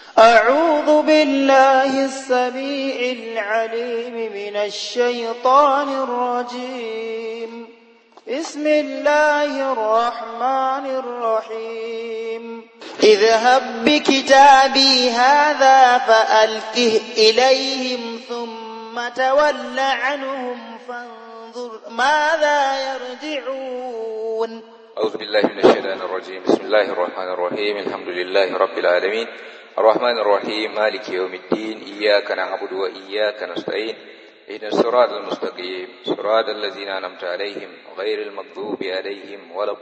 أعوذ بالله السميع العليم من الشيطان الرجيم بسم الله الرحمن الرحيم اذهب بكتابي هذا فألقه إليهم ثم تول عنهم فانظر ماذا يرجعون أعوذ بالله من الشيطان الرجيم بسم الله الرحمن الرحيم الحمد لله رب العالمين الرحمن الرحيم مالك يوم الدين إياك نعبد وإياك نستعين اهدنا الصراط المستقيم صراط الذين أنعمت عليهم غير المغضوب عليهم ولا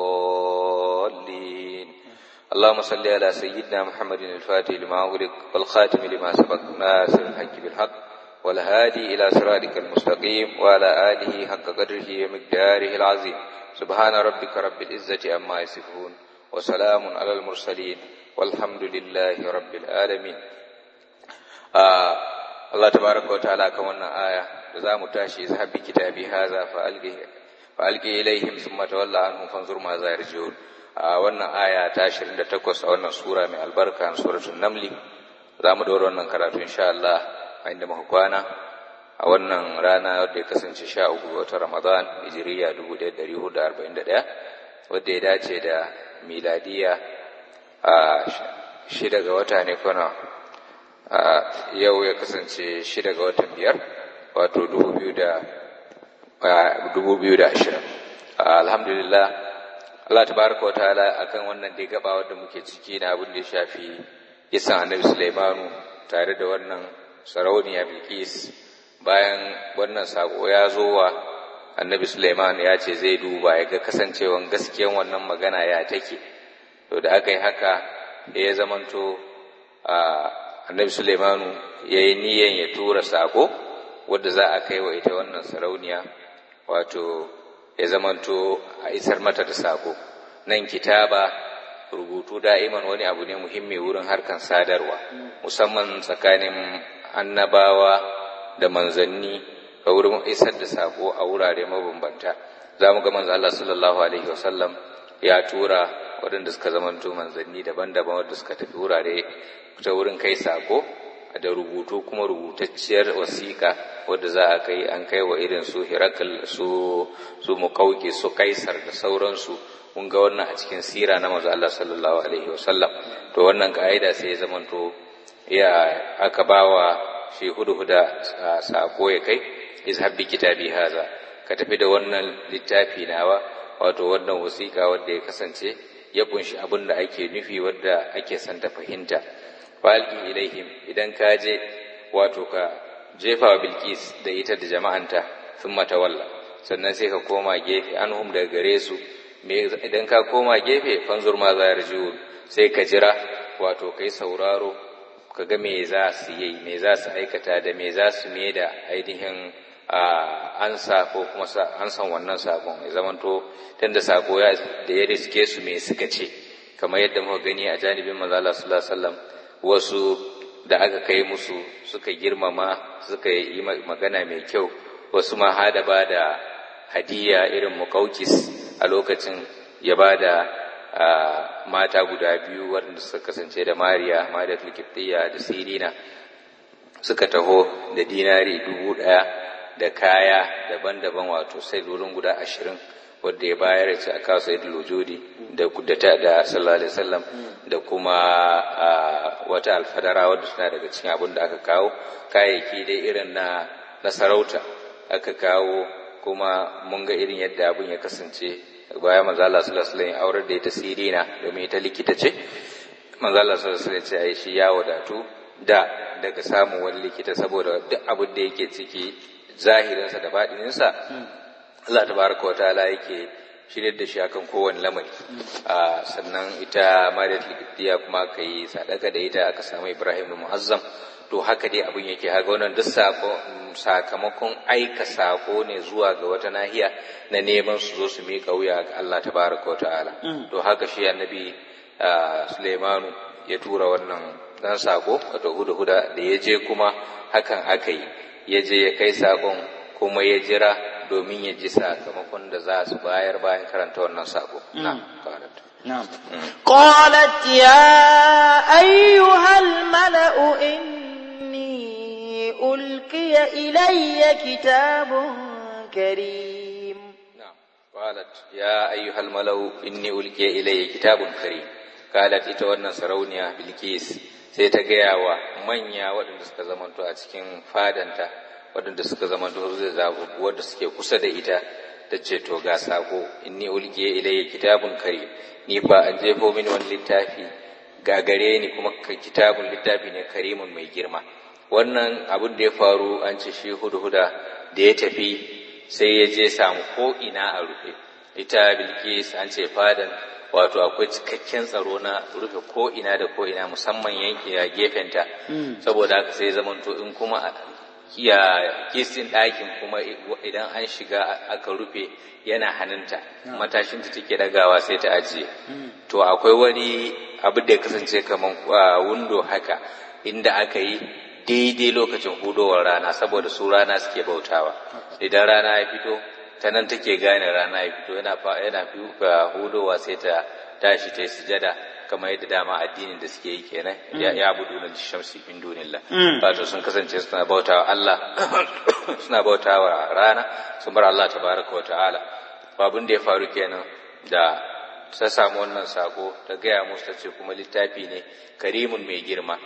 الضالين اللهم صل على سيدنا محمد الفاتح لما أغلق والخاتم لما سبق ناصر الحق بالحق والهادي إلى صراطك المستقيم وعلى آله حق قدره ومقداره العظيم سبحان ربك رب العزة عما يصفون وسلام على المرسلين والحمد لله رب العالمين آه الله تبارك وتعالى كما آية za mu tashi zahabi kitabi haza fa alqi ilaihim thumma tawalla anhum fanzur ma za yarjiun a wannan aya ta 28 a wannan sura mai albarka suratul namli za mu dora wannan karatu insha Allah a inda muka kwana a wannan rana wadda ya kasance sha uku ga watan Ramadan hijiriya 1441 wadda ya dace da miladiya a shida ga wata ne kwana yau ya kasance shida ga watan biyar wato 2020 alhamdulillah Allah tabaraka wa ta'ala akan wannan dai gaba wadda muke ciki na abin da ya shafi kisan annabi Sulaimanu tare da wannan sarauniya Bilkis bayan wannan sako ya zo wa annabi Suleiman ya ce zai duba ya ga kasancewan gaskiyan wannan magana ya take to da aka yi haka ya zamanto annabi Suleimanu ya yi niyan ya tura sako wadda za a kai wa ita wannan sarauniya wato ya zamanto a isar mata da sako nan kitaba rubutu da'iman wani abu ne muhimmi wurin harkan sadarwa musamman tsakanin annabawa da manzanni ga wurin isar da sako a wurare mabambanta za mu ga manzo Allah sallallahu alaihi wasallam ya tura waɗanda suka zamanto manzanni daban-daban wadda suka tafi wurare ta wurin kai sako da rubutu kuma rubutacciyar wasiƙa wadda za a kai an kai wa irin su hirakal su su muƙauke su kaisar da sauransu mun ga wannan a cikin sira na manzo Allah sallallahu alaihi wasallam to wannan ka'ida sai ya zamanto ya aka bawa shi huda sako ya kai izhab bi kitabi haza ka tafi da wannan littafi nawa wato wannan wasiƙa wadda ya kasance ya kunshi abin da ake nufi wadda ake son ta fahimta falqi ilaihim idan ka je wato ka jefa wa bilkis da ita da jama'anta thumma tawalla sannan sai ka koma gefe anhum daga gare su idan ka koma gefe fanzur ma za yarjiun sai ka jira wato kai sauraro ka ga me za su yi me za su aikata da me za su me da ainihin ansa ko kuma ansan wannan sakon ya zamanto tunda sako ya da ya riske su me suka ce kamar yadda muka gani a janibin manzo Allah sallallahu alaihi wasallam wasu da aka kai musu suka girmama suka yi magana mai kyau wasu ma hada ba da hadiya irin mukaukis a lokacin ya ba da mata guda biyu waɗanda suka kasance da mariya mariya tulkiftiya da sirina suka taho da dinari dubu ɗaya da kaya daban-daban wato sai lurin guda ashirin wadda ya bayar ce a kawo sai lujudi da kudata da sallallahu alaihi wasallam da kuma wata alfadara wadda suna daga cikin abin da aka kawo kayayyaki dai irin na na sarauta aka kawo kuma mun ga irin yadda abin ya kasance bayan manzo Allah sallallahu alaihi wasallam aurar da ita sirina domin ita likita ce manzo Allah sallallahu alaihi wasallam ce ai shi ya wadatu da daga samun wani likita saboda duk abin da yake ciki zahirinsa da baɗininsa Allah tabaraka wa ta'ala yake shirye da shi akan kowane lamari sannan ita Mariyat Likitiya kuma aka yi sadaka da ita aka samu Ibrahim Muazzam to haka dai abin yake haka wannan duk sakamakon aika sako ne zuwa ga wata nahiya na neman su zo su miƙa wuya ga Allah tabaraka wa ta'ala to haka shi annabi Sulaimanu ya tura wannan dan sako wato huda-huda da ya je kuma hakan aka yi ya je ya kai sakon kuma ya jira domin ya ji sakamakon da za su bayar bayan karanta wannan sako. نعم قالت يا أيها الملأ إني ألقي إلي كتاب كريم نعم قالت يا أيها الملأ إني ألقي إلي كتاب كريم قالت ita wannan sarauniya Bilkis sai ta gaya wa manya waɗanda suka zamanto a cikin fadanta waɗanda suka zamanto zai zaɓu wadda suke kusa da ita ta ce to ga sako inni ulqiya ilayya kitabun karim ni ba an jefo mini wani littafi ga gare ni kuma kitabun littafi ne karimun mai girma wannan abin da ya faru an ce shi hudhuda da ya tafi sai ya je samu ko ina a rufe ita bilkis an ce fadan wato akwai cikakken tsaro na rufe ko ina da ko ina musamman yanki a gefenta saboda haka sai zamanto in kuma ya kisin ɗakin kuma idan an shiga aka rufe yana hannunta matashinta take dagawa sai ta ajiye to akwai wani abu da ya kasance kamar windo haka inda aka yi daidai lokacin hudowar rana saboda su rana suke bautawa idan rana ya fito ta nan take gane rana ya fito yana yana hudowa sai ta tashi ta yi sujada kamar yadda dama addinin da suke yi kenan ya ya budu na shamsi min dunillah wato sun kasance suna bautawa Allah suna bautawa rana sun bar Allah tabaraka wa ta'ala babun da ya faru kenan da ta samu wannan sako ta gaya musu ta ce kuma littafi ne karimun mai girma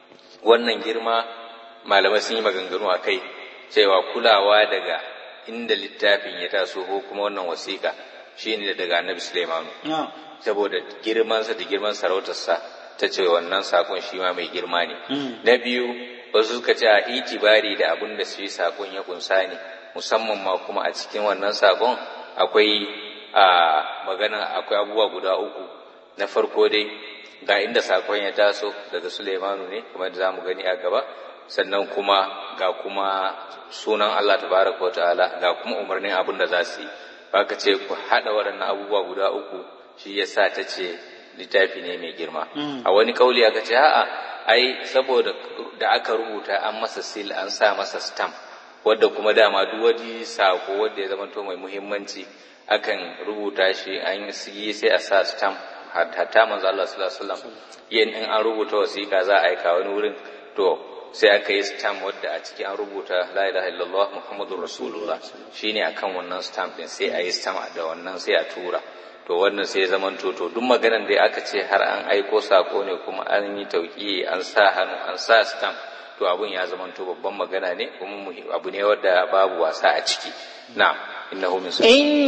wannan girma malamai sun yi maganganu a kai cewa kulawa daga inda littafin ya taso ko kuma wannan wasiƙa shine daga annabi Sulaimanu saboda girmansa da girman sarautarsa ta ce wannan sakon shi ma mai girma ne na biyu wasu suka ce a itibari da abin da shi sakon ya kunsa ne musamman ma kuma a cikin wannan sakon akwai a magana akwai abubuwa guda uku na farko dai ga inda sakon ya taso daga Sulaimanu ne kamar da zamu gani a gaba sannan kuma ga kuma sunan Allah tabaraka wa ta'ala ga kuma umarnin abin da za su yi baka ce ku haɗa waɗannan abubuwa guda uku shi yasa ta ce littafi ne mai girma a wani kauli aka ce a'a ai saboda da aka rubuta an masa sil an sa masa stamp wadda kuma dama duk wani sako wadda ya zamanto mai muhimmanci akan rubuta shi an yi sai a sa stamp hatta manzo Allah sallallahu alaihi wasallam yin in an rubuta wasiƙa za a aika wani wurin to sai aka yi stamp wadda a ciki an rubuta la ilaha illallah muhammadur rasulullah shine akan wannan stamp din sai a yi stamp da wannan sai a tura to wannan sai zaman to to duk maganar da aka ce har an aiko sako ne kuma an yi tauki an sa hannu an sa stamp to abun ya zaman to babban magana ne kuma abu ne wanda babu wasa a ciki na'am innahu min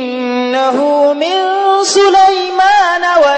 innahu min sulaiman wa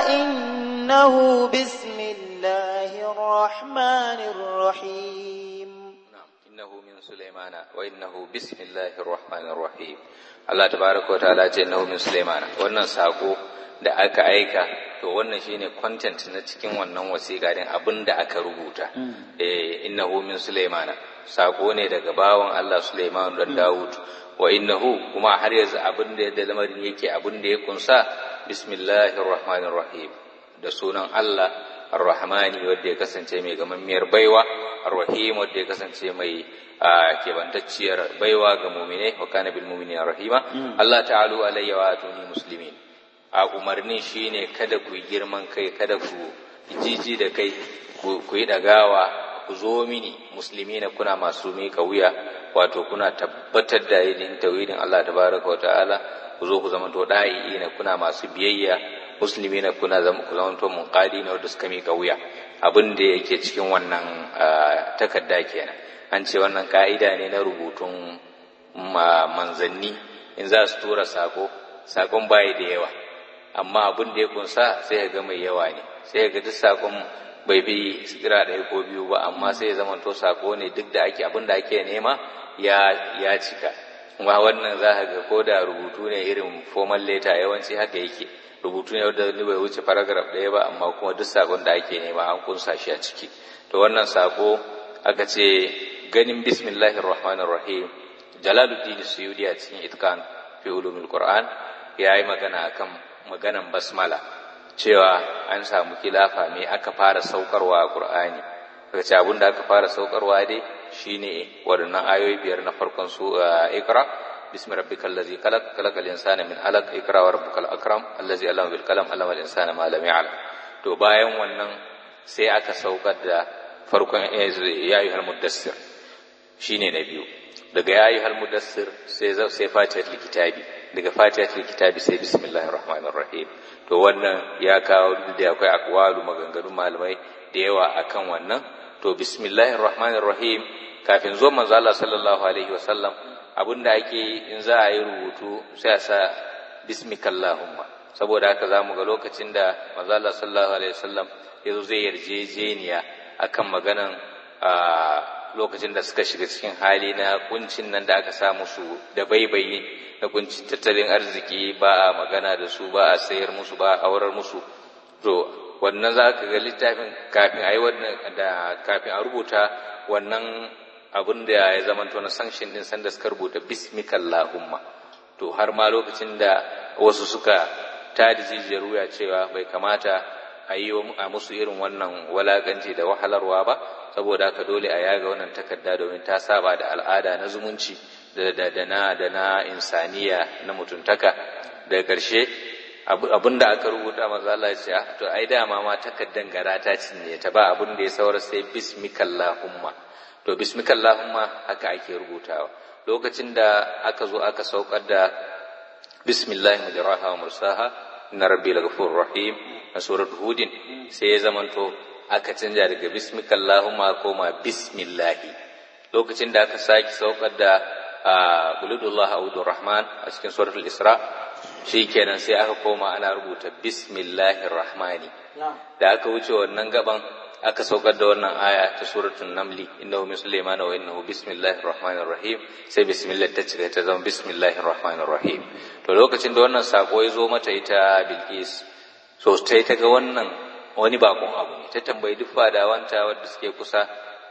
innahu bismillahir rahmanir rahim innahu min sulaimana wa innahu bismillahir rahmanir rahim Allah tabaraka wa ta'ala ce innahu min sulaimana wannan sako da aka aika to wannan shine content na cikin wannan wasiƙa din abin da aka rubuta eh innahu min sulaimana sako ne daga bawan Allah Sulaiman dan Dawud wa innahu kuma har yanzu abin da yadda lamarin yake abin da ya kunsa bismillahir rahmanir rahim da sunan Allah ar-rahmani wanda ya kasance mai gamammiyar baiwa ar-rahim wanda ya kasance mai kebantacciyar baiwa ga mu'mine wa kana bil mu'minina rahima Allah ta'alu alayya wa atuni muslimin a umarnin shine kada ku yi girman kai kada ku jiji da kai ku yi dagawa ku zo mini musulmi na kuna masu miƙa wuya wato kuna tabbatar da yin tauhidin Allah tabaraka wa ta'ala ku zo ku zama to da'i na kuna masu biyayya musulmi na kuna zama ku zama to munqadi na wanda suka miƙa wuya abin da yake cikin wannan takarda kenan an ce wannan ka'ida ne na rubutun manzanni in za su tura sako sakon bayi da yawa amma abin da ya kunsa sai ya ga mai yawa ne sai ya ga duk sakon bai fi sigira ɗaya ko biyu ba amma sai ya zama to sako ne duk da ake abin da ake nema ya ya cika kuma wannan za ka ga ko da rubutu ne irin formal letter yawanci haka yake rubutu ne wanda bai wuce paragraph ɗaya ba amma kuma duk sakon da ake nema an kunsa shi a ciki to wannan sako aka ce ganin bismillahir rahmanir rahim jalaluddin suyudi a cikin itkan fi ulumul qur'an ya yi magana akan maganan basmala cewa an samu kilafa me aka fara saukarwa a Qur'ani daga ce abin da aka fara saukarwa dai shine waɗannan ayoyi biyar na farkon su ikra bismi rabbikal ladzi khalaq khalaqal insana min alaq ikra wa rabbukal akram allazi allama bil qalam allama al insana ma lam ya'lam to bayan wannan sai aka saukar da farkon ya ayyuhal muddassir shine na biyu daga ya ayyuhal muddassir sai sai fatihatul kitabi daga fatihatul kitabi sai bismillahir rahmanir rahim to wannan ya kawo da akwai akwalu maganganun malamai da yawa akan wannan to bismillahir rahmanir rahim kafin zo manzo Allah sallallahu alaihi wasallam abinda ake in za a yi rubutu sai a sa bismikallahumma saboda haka zamu ga lokacin da manzo Allah sallallahu alaihi wasallam yazo zai yarjejeniya akan maganan a lokacin da suka shiga cikin hali na kuncin nan da aka sa musu da baibayi na kuncin tattalin arziki ba a magana da su ba a sayar musu ba a aurar musu to wannan za ka ga littafin kafin a yi wannan da kafin a rubuta wannan abin da ya zama to na sanction din sanda suka rubuta bismikallahumma to har ma lokacin da wasu suka tada jijiyar wuya cewa bai kamata a yi a musu irin wannan walaganci da wahalarwa ba saboda haka dole a yaga wannan takarda domin ta saba da al'ada na zumunci da da na da na insaniya na mutuntaka daga ƙarshe abin da aka rubuta manzo Allah ya ce to ai dama ma takaddan gara ta cinye ta ba abin da ya saura sai bismikallahumma to bismikallahumma haka ake rubutawa lokacin da aka zo aka saukar da bismillahi majraha wa mursaha inna rabbi laghafurur rahim a suratul hudin sai ya zamanto aka canja daga bismikallahumma koma bismillahi lokacin da aka saki saukar da buludullah audur rahman a cikin suratul isra shikenan sai aka koma ana rubuta bismillahir rahmani da aka wuce wannan gaban aka saukar da wannan aya ta suratul namli innahu min sulaymana wa innahu bismillahir rahmanir rahim sai bismillah ta cire ta zama bismillahir rahmanir rahim to lokacin da wannan sako ya zo mata ita bilqis so sai ta ga wannan wani bakon abu ne ta tambayi duk fadawanta wadda suke kusa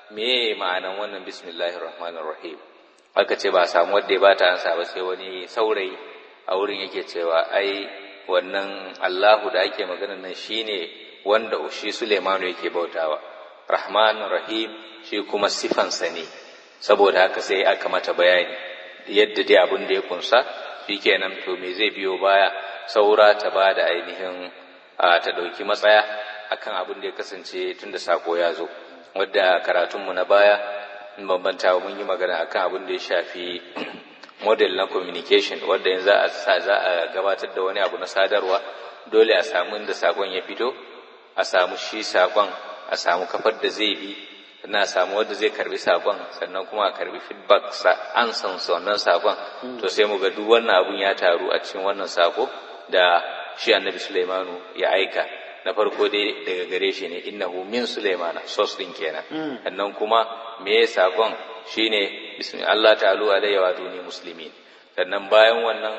me ma'anan wannan bismillahir rahmanir rahim aka ce ba samu wadda ya bata ansa ba sai wani saurayi a wurin yake cewa ai wannan Allahu da ake magana nan shine wanda shi Suleimanu yake bautawa Rahman Rahim shi kuma sifansa ne saboda haka sai aka mata bayani yadda dai abin da ya kunsa shikenan to me zai biyo baya saura ta bada ainihin ta dauki matsaya akan abin da ya kasance tunda sako ya zo wadda karatunmu na baya in bambanta mun yi magana akan abin da ya shafi model na communication wadda yanzu za a sa za a gabatar da wani abu na sadarwa dole a samu inda sakon ya fito a samu shi sakon a samu kafar da zai bi sannan a samu wanda zai karbi sakon sannan kuma a karbi feedback sa an san wannan sakon to sai mu ga duk wannan abun ya taru a cikin wannan sako da shi annabi Sulaimanu ya aika na farko dai daga gare shi ne innahu min Sulaimana source din kenan sannan kuma me sakon shine bismi Allah ta'alu alayya wa duni muslimin sannan bayan wannan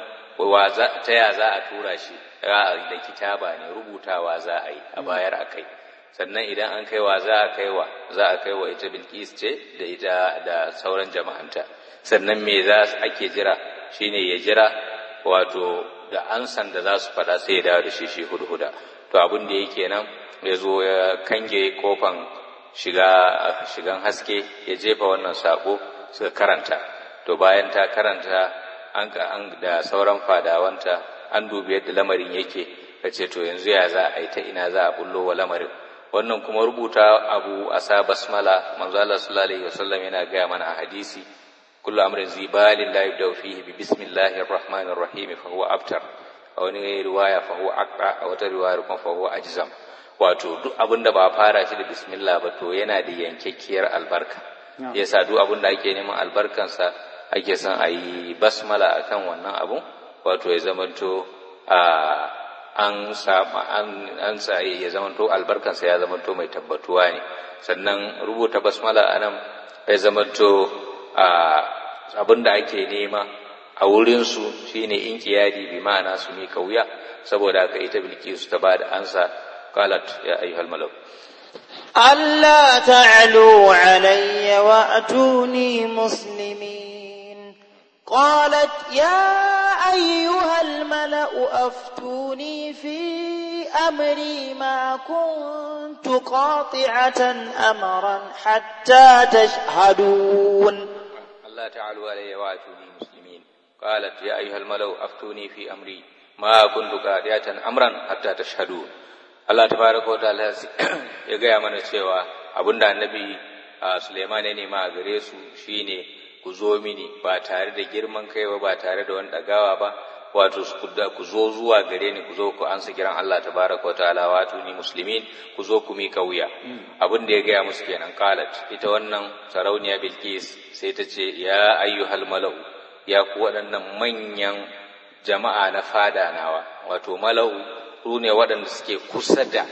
ta ya za a tura shi da kitaba ne rubutawa za a yi a bayar a kai sannan idan an kaiwa za a kaiwa za a kaiwa ita bilkis ce da ita da sauran jama'anta sannan me za ake jira shine ya jira wato da ansan da za su faɗa sai ya dawo da shi shi hudhuda to abin da yake nan ya zo ya kange kofan shiga shigan haske ya jefa wannan sako suka karanta to bayan ta karanta an an da sauran fadawanta an dubi yadda lamarin yake kace to yanzu ya za a yi ta ina za a bullo wa lamarin wannan kuma rubuta abu a sa basmala manzo Allah sallallahu alaihi wasallam yana gaya mana a hadisi kullu amrin zibalin la yabda fihi bi bismillahir rahmanir rahim fa huwa abtar a wani riwaya fa huwa aqra a wata riwaya kuma fa huwa ajzam wato duk abin da ba fara shi da bismillah ba to yana da yankakkiyar albarka yasa duk abin da ake neman albarkansa ake son a yi basmala akan wannan abun wato ya zamanto a an sama an sa ya zamanto albarkansa ya zamanto mai tabbatuwa ne sannan rubuta basmala a nan ya zamanto a abin da ake nema a wurinsu shine inkiyadi bi ma'ana su mika wuya saboda haka ita bilkisu ta ba da ansa قالت يا أيها الملأ ألا تعلوا علي وأتوني مسلمين قالت يا أيها الملأ أفتوني في أمري ما كنت قاطعة أمرا حتى تشهدون ألا تعلوا علي وأتوني مسلمين قالت يا أيها الملأ أفتوني في أمري ما كنت قاطعة أمرا حتى تشهدون Allah tabaraka wa ta'ala ya gaya mana cewa abinda annabi Suleiman ya nema a gare su shine ku zo mini ba tare da girman kai ba ba tare da wani dagawa ba wato ku zo zuwa gare ni ku zo ku ansa kiran Allah tabaraka wa ta'ala wato ni muslimin ku zo ku mika wuya abin da ya gaya musu kenan qalat ita wannan sarauniya bilqis sai ta ce ya ayyuhal mala'u ya ku waɗannan manyan jama'a na fada nawa wato mala'u su ne waɗanda suke kusa da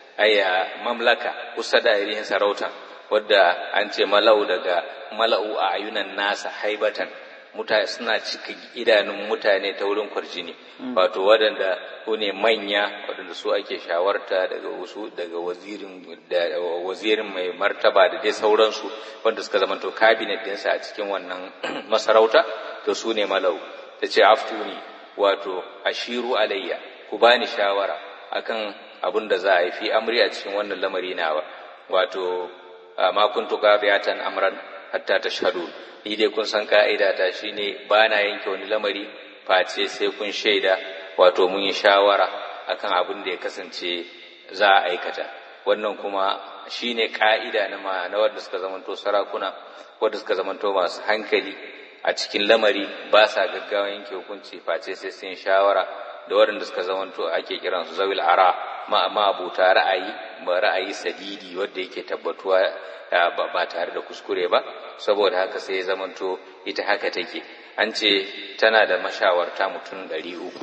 aya mamlaka kusa da irin sarauta wadda an ce mala'u daga mala'u a ayunan nasa haibatan mutane suna cika idanun mutane ta wurin kwarjini wato waɗanda su ne manya waɗanda su ake shawarta daga wasu daga wazirin da wazirin mai martaba da dai sauransu wanda suka zama to cabinet ɗinsa a cikin wannan masarauta to su ne malau ta ce aftuni wato ashiru alayya ku bani shawara akan abin da za a yi fi amri a cikin wannan lamari nawa wato ma kuntu qadiyatan amran hatta tashhadu ni dai kun san ka'ida ta shine ba na yanke wani lamari face sai kun shaida wato mun yi shawara akan abin da ya kasance za a aikata wannan kuma shine ka'ida na ma na wanda suka zamanto sarakuna wanda suka zamanto masu hankali a cikin lamari ba sa gaggawa yanke hukunci face sai sun shawara da waɗanda suka zamanto ake kiransu zawil ara ma abuta ra'ayi ba ra'ayi sadidi wanda yake tabbatuwa ba tare da kuskure ba saboda haka sai ya zamanto ita haka take an ce tana da mashawarta mutum ɗari uku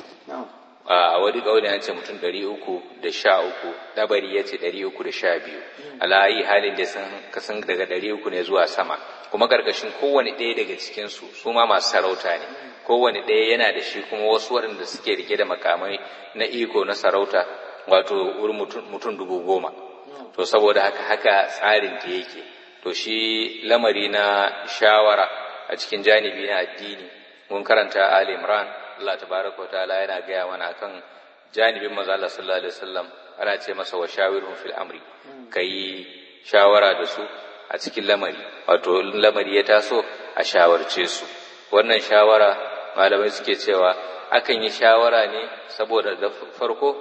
a wani ƙauni an ce mutum ɗari uku da sha uku ɗabari ya ce ɗari uku da sha biyu alayi halin da sun kasan daga ɗari uku ne zuwa sama kuma ƙarƙashin kowane ɗaya daga cikinsu su ma masu sarauta ne kowane ɗaya yana da shi kuma wasu waɗanda suke rike da makamai na iko na sarauta wato wurin mutum dubu goma to saboda haka haka tsarin ta yake to shi lamari na shawara a cikin janibi na addini mun karanta Ali Imran Allah tabaraka wa ta'ala yana gaya mana akan janibin manzo Allah sallallahu alaihi wasallam ana ce masa wa shawirhum fil amri kai shawara da su a cikin lamari wato lamari ya taso a shawarce su wannan shawara malamai suke cewa akan yi shawara ne saboda da farko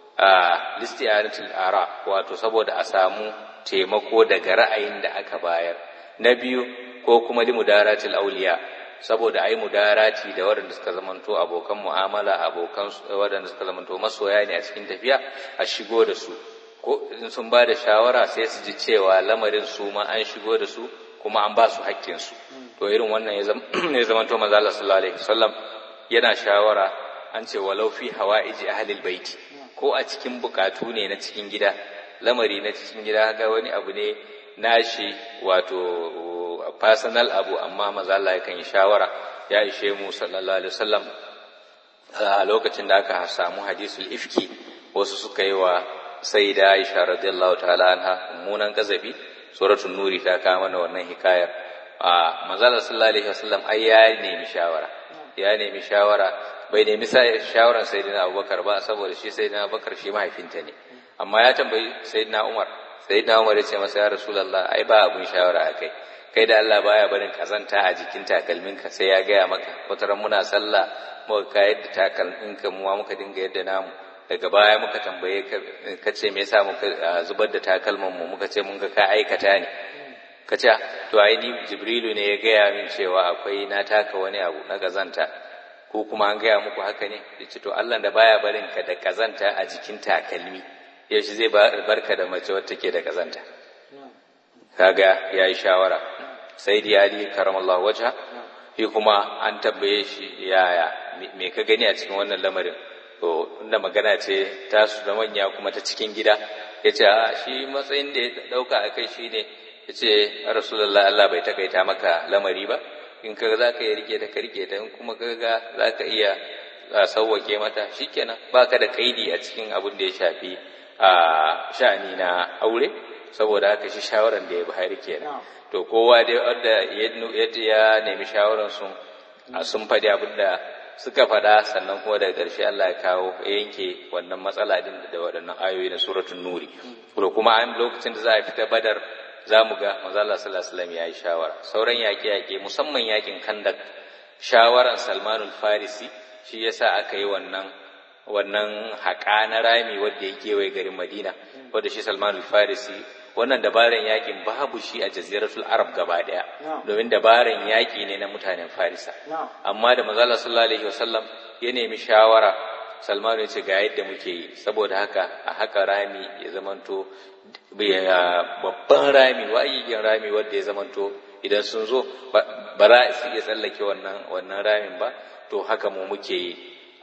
a listiyanatul ara wato saboda a samu taimako daga ra'ayin da aka bayar na biyu ko kuma limudaratul auliya saboda ai mudarati da waɗanda suka zamanto abokan mu'amala abokan waɗanda suka zamanto masoya ne a cikin tafiya a shigo da su ko in sun ba da shawara sai su ji cewa lamarin su ma an shigo da su kuma an ba su haƙƙin su to irin wannan ya zamanto manzo Allah sallallahu alaihi wasallam yana shawara an ce walau fi hawa'iji ahlil baiti ko a cikin bukatu ne na cikin gida lamari na cikin gida ga wani abu ne nashi wato personal abu amma maza Allah yakan yi shawara ya ishe mu sallallahu alaihi wasallam a lokacin da aka samu hadisul ifki wasu suka yi wa sayyida Aisha radiyallahu ta'ala anha mummunan kazabi suratul nuri ta kawo mana wannan hikayar a manzo Allah sallallahu alaihi wasallam ai ya nemi shawara ya nemi shawara bai nemi shawaran sayyidina Abubakar ba saboda shi sayyidina Abubakar shi mahaifinta ne amma ya tambayi sayyidina Umar sayyidina Umar ya ce masa ya Rasulullah ai ba abun shawara akai kai da Allah baya barin kazanta a jikin takalminka sai ya gaya maka wataran muna sallah muka kayar da takalminka mu muka dinga yadda namu daga baya muka tambaye ka ce me yasa muka zubar da takalman mu muka ce mun ga ka aikata ne ka ce to ai ni Jibrilu ne ya gaya min cewa akwai na taka wani abu na kazanta ko kuma an gaya muku haka ne yace to Allah da baya barin ka da kazanta a jikin takalmi yaushe zai barka da mace wacce take da kazanta kaga yayi shawara sai da ali karamallahu wajha shi kuma an tambaye shi yaya me ka gani a cikin wannan lamarin to inda magana ce ta su da manya kuma ta cikin gida yace a shi matsayin da ya dauka a kai shine yace rasulullahi Allah bai takaita maka lamari ba in ka za ka yi rike ta ka rike ta in kuma ka ga za ka iya sauwake mata shikenan baka da kaidi a cikin abin da ya shafi a sha'ani na aure saboda haka shi shawaran da ya bayar kenan to kowa dai wanda ya nemi shawaran sun sun faɗi abin da suka faɗa sannan kuma daga ƙarshe Allah ya kawo ya yanke wannan matsala din da waɗannan ayoyi na suratul nuri to kuma an lokacin da za a fita badar za mu ga manzo Allah sallallahu alaihi wasallam ya yi shawara sauran yaƙe-yaƙe musamman yaƙin kandak shawaran Salmanul Farisi shi yasa aka yi wannan wannan haƙa na rami wanda ya kewaye garin Madina wanda shi Salmanul Farisi wannan dabaran yakin babu shi a jaziratul arab gaba daya domin dabaran yaki ne na mutanen farisa amma da manzala sallallahu alaihi wasallam ya nemi shawara salmanu ya ce ga yadda muke yi saboda haka a haka rami ya zamanto babban rami wa'ayyin rami wanda ya zamanto idan sun zo ba za su iya tsallake wannan wannan ramin ba to haka mu muke yi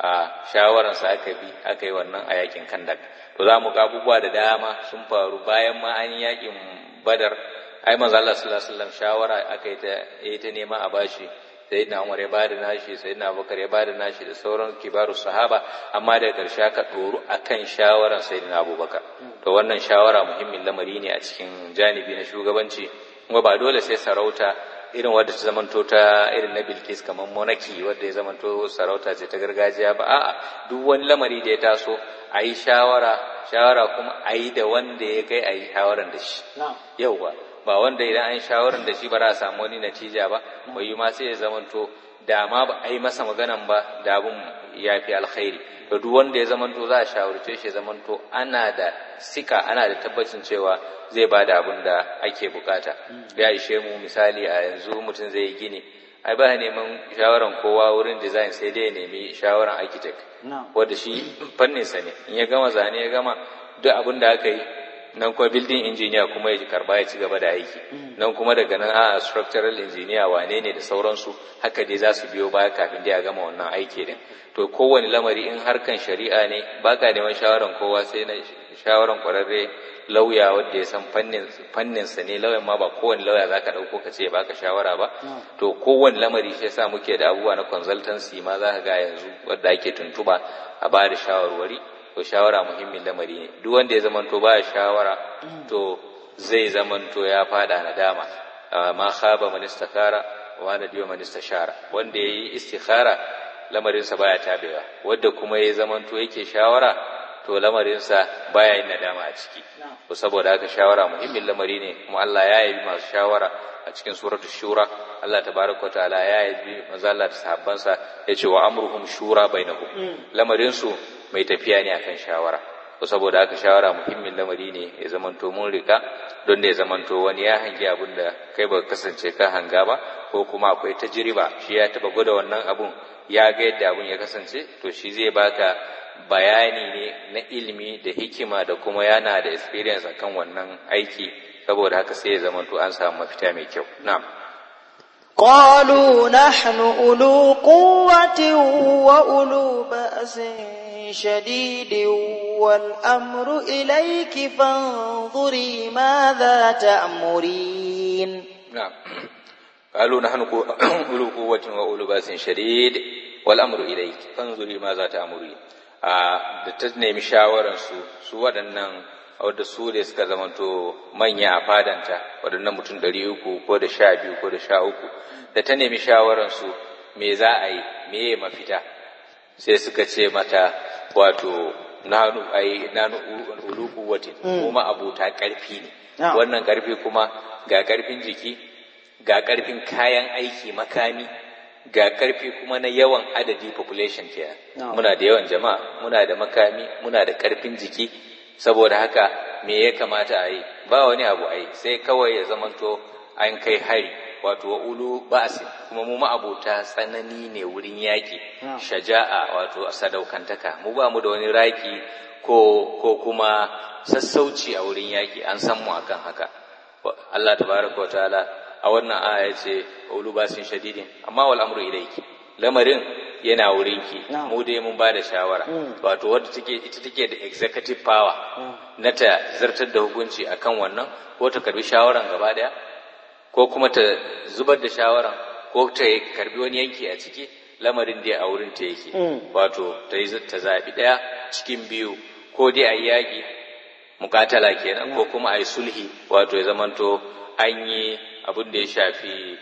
a shawararsa aka bi aka yi wannan a yakin kandak to za mu ga abubuwa da dama sun faru bayan ma an yakin badar ai manzo Allah sallallahu alaihi wasallam shawara aka yi ta yi ta nema a bashi sayyidina Umar ya bada nashi sayyidina Abubakar ya bada nashi da sauran kibaru sahaba amma daga karshe aka tsoro akan shawaran sayyidina Abubakar to wannan shawara muhimmin lamari ne a cikin janibi na shugabanci kuma ba dole sai sarauta irin wadda ta zamanto ta irin na Bilkis kamar monarchy wadda ya zamanto sarauta ce ta gargajiya ba a'a duk wani lamari da ya taso a yi shawara shawara kuma a yi da wanda ya kai a yi shawaran da shi yauwa ba wanda idan an shawaran da shi ba za a samu wani natija ba bai yi ma sai ya zamanto da ma ba a yi masa maganan ba da abun ya fi alkhairi to duk wanda ya zamanto za a shawarce shi ya zamanto ana da sika ana da tabbacin cewa zai ba da abin da ake bukata ya ishe mu misali a yanzu mutum zai yi gini ai ba neman shawaran kowa wurin design sai dai ya nemi shawaran architect wanda shi fanninsa ne in ya gama zane ya gama duk abin da aka yi nan kuma building engineer kuma ya karba ya ci gaba da aiki nan kuma daga nan a structural engineer wane ne da sauransu haka dai za su biyo baya kafin dai a gama wannan aiki din to kowane lamari in harkan shari'a ne baka neman shawaran kowa sai na shawaran kwararre lauya wanda ya san fannin fannin sa ne lauyan ma ba kowane lauya zaka dauko ka ce baka shawara ba to kowane lamari shi yasa muke da abubuwa na consultancy ma zaka ga yanzu wanda ake tuntuba a ba da shawarwari to shawara muhimmin lamari ne duk wanda ya zamanto ba shawara to zai zamanto ya fada nadama ma khaba man istakara wa nadiya man istashara wanda yayi istikhara lamarinsa baya tabewa wanda kuma ya zamanto yake shawara to lamarinsa baya yin nadama a ciki to saboda haka shawara muhimmin lamari ne kuma Allah ya yabi masu shawara a cikin suratu shura Allah tabaraka ta'ala ya yabi manzo Allah da sahabbansa yace wa amruhum shura bainahum lamarin su mai tafiya ne akan shawara to saboda haka shawara muhimmin lamari ne ya zamanto mun rika don da ya zamanto wani ya hangi abin da kai ba kasance ka hanga ba ko kuma akwai tajriba shi ya taba gwada wannan abun ya ga yadda abun ya kasance to shi zai baka bayani ne na ilimi da hikima da kuma yana da experience akan wannan aiki saboda haka sai ya zamanto an samu mafita mai kyau na'am قالوا نحن أولو قوة وأولو بأس شديد والأمر إليك فانظري ماذا تأمرين نعم قالوا نحن أولو قوة وأولو بأس شديد والأمر إليك فانظري ماذا تأمرين da ta nemi shawararsu su waɗannan wadda su ne suka zamanto manya a fadanta waɗannan mutum ɗari uku ko da sha biyu ko da sha uku da ta nemi shawararsu me za a yi me ya mafita sai suka ce mata wato nanu ai nanu ulu quwwatin kuma abuta ƙarfi ne wannan ƙarfi kuma ga ƙarfin jiki ga ƙarfin kayan aiki makami ga ƙarfi kuma na yawan adadi population kenan muna da yawan jama'a muna da makami muna da ƙarfin jiki saboda haka me ya kamata a yi ba wani abu a yi sai kawai ya zamanto an kai hari wato wa ulu ba'sin kuma mu ma'abuta tsanani ne wurin yaƙi shaja'a wato sadaukantaka mu ba mu da wani raki ko ko kuma sassauci a wurin yaƙi an san mu akan haka Allah tabaraka wa ta'ala a wannan aya ce ulu basin shadidin amma wal amru ilayki lamarin yana wurinki mu dai mun ba da shawara wato wadda take ita take da executive power na ta zartar da hukunci akan wannan ko ta karbi shawaran gaba daya ko kuma ta zubar da shawaran ko ta karbi wani yanki a ciki lamarin dai a wurin ta yake wato ta yi ta zabi daya cikin biyu ko dai a yaƙi mukatala kenan ko kuma a yi sulhi wato ya zamanto an yi abin da ya shafi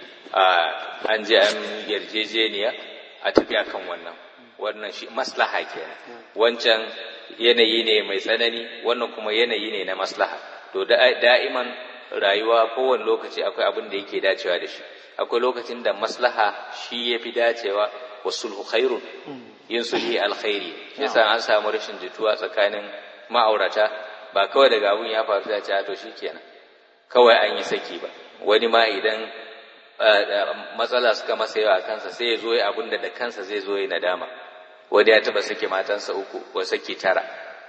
an je an yarjejeniya a tafi akan wannan wannan shi maslaha kenan wancan yanayi ne mai tsanani wannan kuma yanayi ne na maslaha to da'iman rayuwa kowane lokaci akwai abin da yake dacewa da shi akwai lokacin da maslaha shi ya fi dacewa wa sulhu khairun yin sulhi alkhairi shi yasa an samu rashin jituwa tsakanin ma'aurata ba kawai daga abun ya faru da ce to shikenan kawai an yi saki ba wani ma idan matsala suka masa yawa kansa sai ya zo ya abin da da kansa zai zo ya nadama wani ya taba sake matansa uku ko saki tara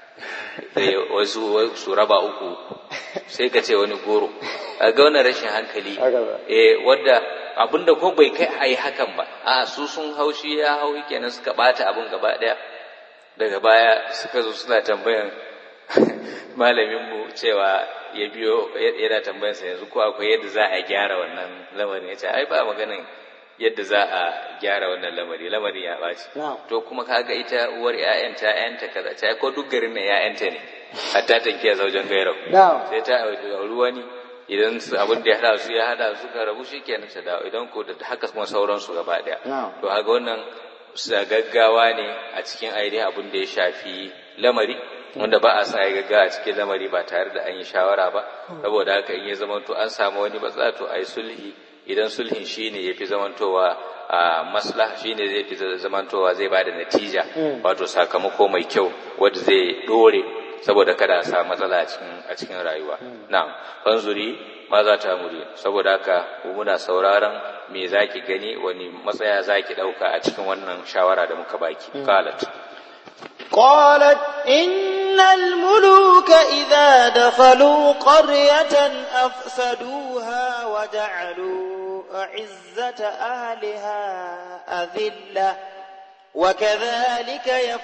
wasu su raba uku sai ka ce wani goro a ga wannan rashin hankali eh wadda abinda ko bai kai a yi hakan ba a su sun haushi ya hau kenan suka bata abin gaba daya daga baya suka zo suna tambayan malaminmu cewa ya biyo yana tambayansa yanzu ko akwai yadda za a gyara wannan lamarin ya ce ai ba maganin yadda za a gyara wannan lamari lamarin ya ɓaci to kuma kaga ita uwar ƴaƴanta ƴaƴanta kaza ta ko duk garin nan ƴaƴanta ne hatta tankiya zaujen gairau sai ta auri wani idan abin da ya hada su ya hada su ka rabu shikenan ta dawo idan ko da haka kuma sauransu gaba daya to haka wannan gaggawa ne a cikin ainihin abin da ya shafi lamari wanda ba a sa ya gaggawa a cikin lamari ba tare da an yi shawara ba saboda haka in ya zamanto an samu wani matsala to a yi sulhi idan sulhin shine ya fi zamantowa a maslaha shine zai fi zamantowa zai bada natija wato sakamako mai kyau wanda zai dore saboda kada a samu matsala a cikin a cikin rayuwa na'am fanzuri ma za ta muri saboda haka muna sauraron me zaki gani wani matsaya zaki dauka a cikin wannan shawara da muka baki qalat قالت إن الملوك إذا دخلوا قرية أفسدوها وجعلوا أعزة أهلها أذلة وكذلك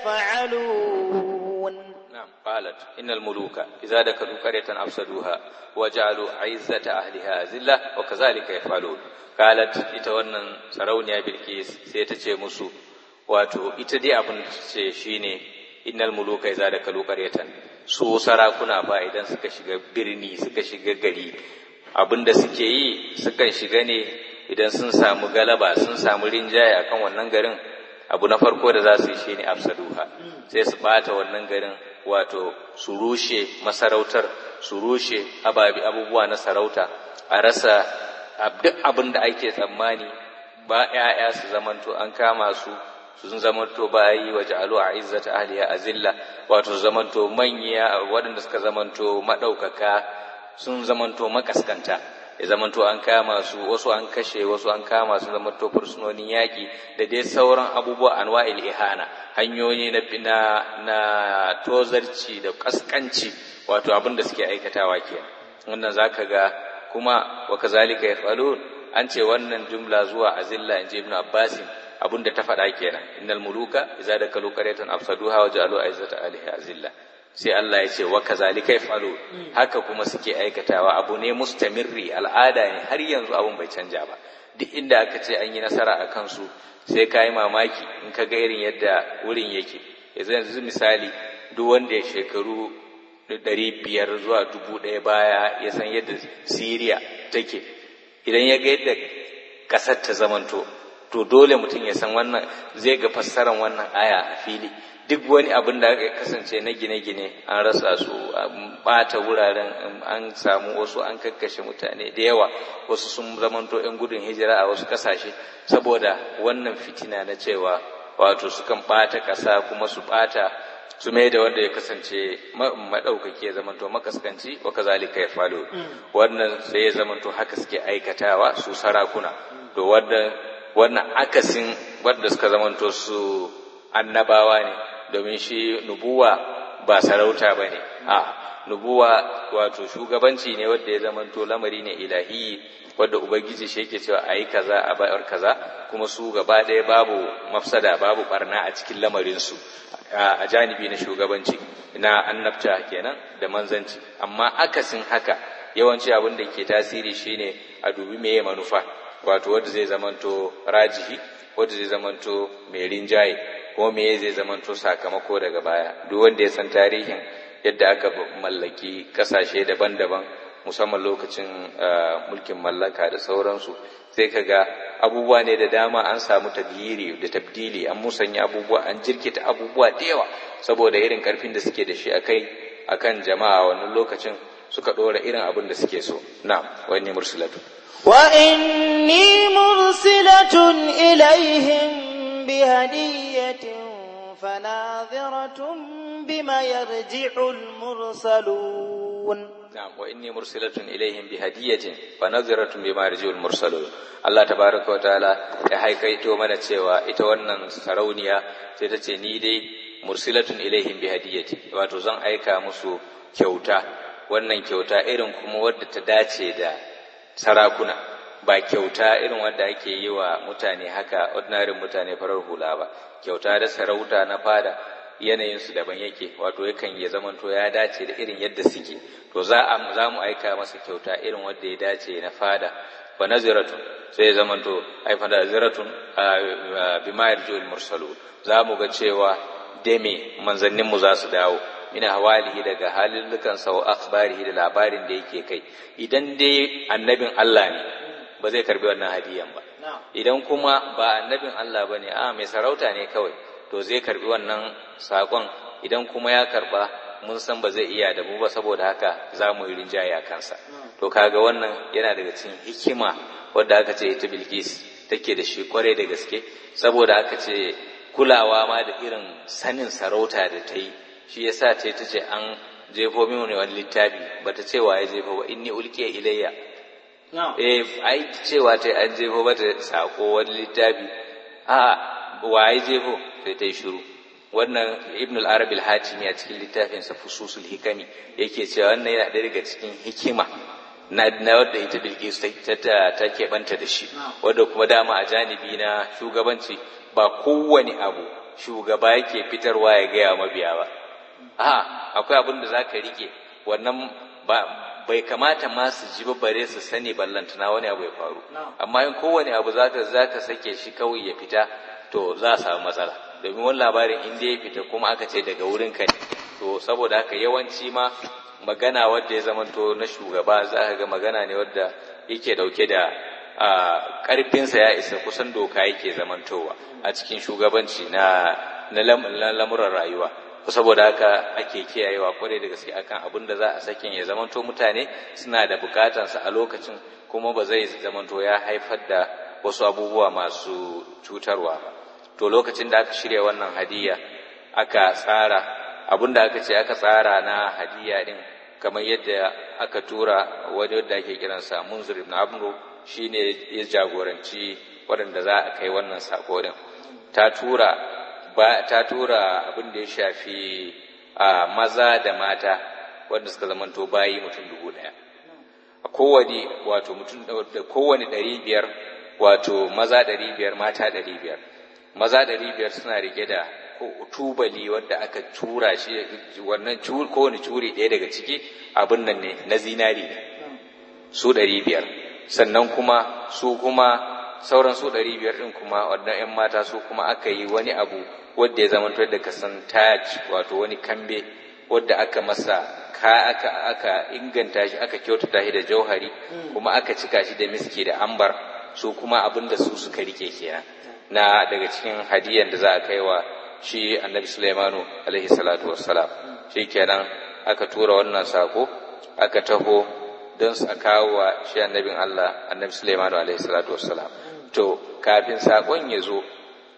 يفعلون نعم قالت إن الملوك إذا دخلوا قرية أفسدوها وجعلوا عزة أهلها أذلة وكذلك يفعلون قالت إتوانا سرونيا بالكيس سيتشي مسو wato ita dai abin da ce shine innal muluka idza dakalu qaryatan su sarakuna fa idan suka shiga birni suka shiga gari abin da suke yi sukan shiga ne idan sun samu galaba sun samu rinjaye akan wannan garin abu na farko da za su yi shine afsaduha sai su bata wannan garin wato su rushe masarautar su rushe ababi abubuwa na sarauta a rasa duk abin da ake tsammani ba 'ya'ya su zamanto an kama su sun zamanto bayi wa ja'alu a izzata ahliya azilla wato zamanto manya waɗanda suka zamanto maɗaukaka sun zamanto makaskanta ya zamanto an kama su wasu an kashe wasu an kama su zamanto fursunonin yaƙi da dai sauran abubuwa anwa'il ihana hanyoyi na na na tozarci da kaskanci wato abin da suke aikatawa ke wannan zaka ga kuma wa kazalika yafalun an ce wannan jumla zuwa azilla in ji ibn abbasin abin da ta faɗa kenan innal muluka idza dakalu qaryatan afsaduha wa ja'alu aizzata alihi azilla sai Allah ya ce wa kazalika yafalu haka kuma suke aikatawa abu ne mustamirri al'ada ne har yanzu abun bai canja ba duk inda aka ce an yi nasara a kansu sai ka yi mamaki in ka ga irin yadda wurin yake yanzu yanzu misali duk wanda ya shekaru ɗari biyar zuwa dubu ɗaya baya ya san yadda siriya take idan ya ga yadda ƙasar ta zamanto to dole mutum ya san wannan zai ga fassarar wannan aya a fili duk wani abin da ya kasance na gine-gine an rasa su an bata wuraren an samu wasu an kakkashe mutane da yawa wasu sun zamanto 'yan gudun hijira a wasu kasashe saboda wannan fitina na cewa wato sukan bata ƙasa kuma su bata su mai da wanda ya kasance maɗaukaki ya zamanto makaskanci wa kazalika ya falo wannan sai ya zamanto haka suke aikatawa su sarakuna to wannan wannan akasin wadda suka zamanto su annabawa ne domin shi nubuwa ba sarauta ba ne a nubuwa wato shugabanci ne wadda ya zamanto lamari ne ilahi wadda ubangiji shi yake cewa a yi kaza a bayar kaza kuma su gaba ɗaya babu mafsada babu barna a cikin lamarinsu a janibi na shugabanci na annabta kenan da manzanci amma akasin haka yawanci abin da ke tasiri shine a dubi meye manufa wato wadda zai zamanto rajihi wadda zai zamanto mai rinjaye ko me zai zamanto sakamako daga baya duk wanda ya san tarihin yadda aka mallaki kasashe daban-daban musamman lokacin mulkin mallaka da sauransu sai ka ga abubuwa ne da dama an samu tagiri da tabdili an musanya abubuwa an jirkita abubuwa da yawa saboda irin karfin da suke da shi akai akan jama'a wannan lokacin suka ɗora irin abin da suke so na wani mursilatu وإني مرسلة إليهم بهدية فناظرة بما يرجع المرسلون na'am wa inni mursilatun ilaihim bi hadiyatin fa nadhiratun bima yarjiul mursalun Allah tabaraka wa ta'ala ya haikaito mana cewa ita wannan sarauniya sai ta ce ni dai mursilatun ilaihim bi hadiyatin wato zan aika musu kyauta wannan kyauta irin kuma wadda ta dace da sarakuna ba kyauta irin wanda ake yi wa mutane haka ordinary mutane farar hula ba kyauta da sarauta na fada yanayinsu daban yake wato yakan ya zamanto ya dace da irin yadda suke to za a za mu aika masa kyauta irin wanda ya dace na fada fa naziratun sai ya zamanto ai fa naziratun bima yarjul mursalu za mu ga cewa deme manzannin mu za su dawo ina hawalihi daga halillukan sa wa akhbarihi da labarin da yake kai idan dai annabin Allah ne ba zai karbi wannan hadiyan ba idan kuma ba annabin Allah bane a mai sarauta ne kawai to zai karbi wannan sakon idan kuma ya karba mun san ba zai iya da mu ba saboda haka za mu yi rinjaye a kansa to kaga wannan yana daga cikin hikima wadda aka ce ita Bilkis take da shi kwarai da gaske saboda aka ce kulawa ma da irin sanin sarauta da ta yi shi yasa ce ta ce an jefo min wani littafi bata ce wa ya jefo ba inni ulqiya ilayya eh ai cewa ta an jefo mata sako wani littafi a wa ya jefo sai ta yi shiru wannan ibn al-arab al-hatimi a cikin littafinsa fususul hikami yake cewa wannan yana ɗaya daga cikin hikima na na wadda ita bilkis ta ta ta keɓanta da shi wadda kuma dama a janibi na shugabanci ba kowane abu shugaba yake fitarwa ya gaya mabiya ba a akwai abin da zaka rike wannan ba bai kamata ma su ji bare su sani ballantana wani abu ya faru amma in kowane abu zaka zaka sake shi kawai ya fita to za a samu matsala domin wani labarin in ya fita kuma aka ce daga wurin ka ne to saboda haka yawanci ma magana wadda ya zamanto na shugaba za ka ga magana ne wadda yake dauke da ƙarfinsa ya isa kusan doka yake zamantowa a cikin shugabanci na na lamuran rayuwa saboda haka ake kiyayewa kwarai da gaske akan abin da za a sakin ya zamanto mutane suna da bukatansa a lokacin kuma ba zai zamanto ya haifar da wasu abubuwa masu cutarwa ba to lokacin da aka shirya wannan hadiya aka tsara abin da aka ce aka tsara na hadiya din kamar yadda aka tura wani wadda ake kiransa munzir ibn amru shine ya jagoranci waɗanda za a kai wannan sako din ta tura ba ta tura abin da ya shafi a maza da mata wanda suka zamanto bayi mutum dubu ɗaya a kowane wato mutum da kowane ɗari biyar wato maza ɗari biyar mata ɗari biyar maza ɗari biyar suna rike da tubali wanda aka tura shi wannan kowane curi ɗaya daga ciki abin nan ne na zinari ne su ɗari biyar sannan kuma su kuma sauran su ɗari biyar ɗin kuma wannan 'yan mata su kuma aka yi wani abu wadda ya zama da kasan taj wato wani kambe wadda aka masa ka aka aka inganta shi aka kyautata shi da jauhari kuma aka cika shi da miski da ambar su kuma abin da su suka rike kenan na daga cikin hadiyan da za a kai wa shi annabi Sulaimanu alaihi salatu wassalam shi kenan aka tura wannan sako aka taho don su kawo wa shi annabin Allah annabi Sulaimanu alaihi salatu wassalam to kafin sakon ya zo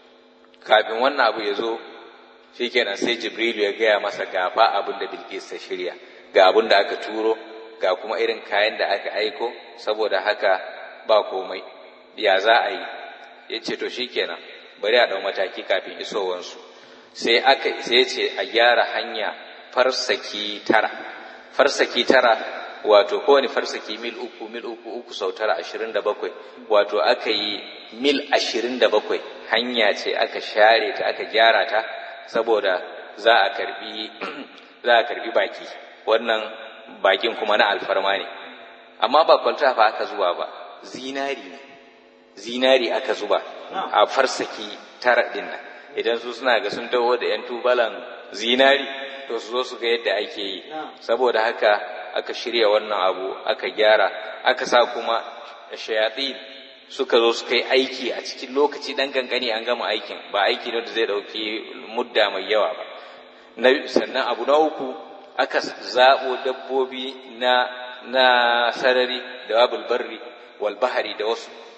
kafin wannan abu ya zo shi kenan sai Jibrilu ya gaya masa gafa abin da Bilkis ta shirya ga abin da aka turo ga kuma irin kayan da aka aiko saboda haka ba komai ya za a yi ya ce to shi kenan bari a ɗau mataki kafin isowansu sai aka sai ce a gyara hanya farsaki tara farsaki tara wato kowane farsaki mil uku mil uku uku sau tara ashirin da bakwai wato aka yi mil ashirin da bakwai hanya ce aka share ta aka gyara ta saboda za a karbi za a karbi baki wannan bakin kuma na alfarma ne amma ba kwalta fa aka zuwa ba zinari ne zinari aka zuba a farsaki tara din nan idan su suna ga sun taho da yan tubalan zinari to su zo su ga yadda ake yi saboda haka aka shirya wannan abu aka gyara aka sa kuma shayatsi suka zo suka yi aiki a cikin lokaci dan gangani an gama aikin ba aiki ne da zai dauki mudda mai yawa ba sannan abu na uku aka zaɓo dabbobi na na sarari da wabul barri wal bahari da wasu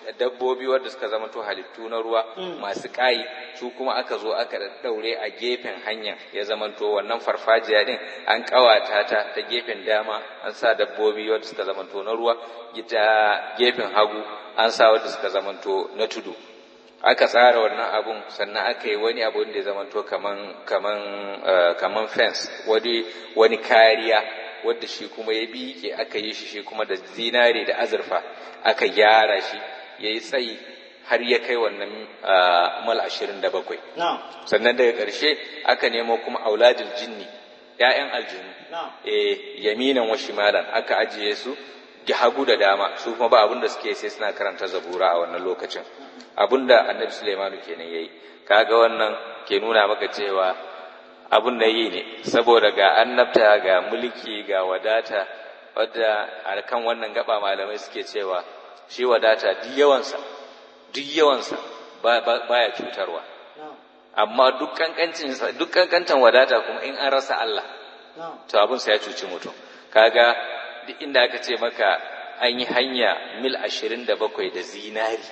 dabbobi wadda suka zama to halittu na ruwa masu ƙayi su kuma aka zo aka daure a gefen hanya ya zama to wannan farfajiya din an ƙawata ta ta gefen dama an sa dabbobi wadda suka zama to na ruwa ta gefen hagu an sa wadda suka zama to na tudu aka tsara wannan abun sannan aka yi wani abu da ya zama to kaman kaman kaman fence wani wani kariya wadda shi kuma ya biƙe aka yi shi shi kuma da zinare da azurfa aka gyara shi ya yi tsayi har ya kai wannan mal ashirin da bakwai sannan daga ƙarshe aka nemo kuma auladul jinni ‘ya'yan aljinu e yaminan wa shimalan aka ajiye su da hagu da dama su kuma ba abin da suke sai suna karanta zabura a wannan lokacin abin da annabi sulaimanu kenan ya yi kaga wannan ke nuna maka cewa abun da yi ne saboda ga annabta ga mulki ga wadata wadda a kan wannan gaba malamai suke cewa shi wadata duk yawansa duk yawansa baya cutarwa amma duk kankancinsa duk kankantan wadata kuma in an rasa Allah to abun sa ya cuci mutum kaga duk inda aka ce maka an yi hanya mil ashirin da bakwai da zinari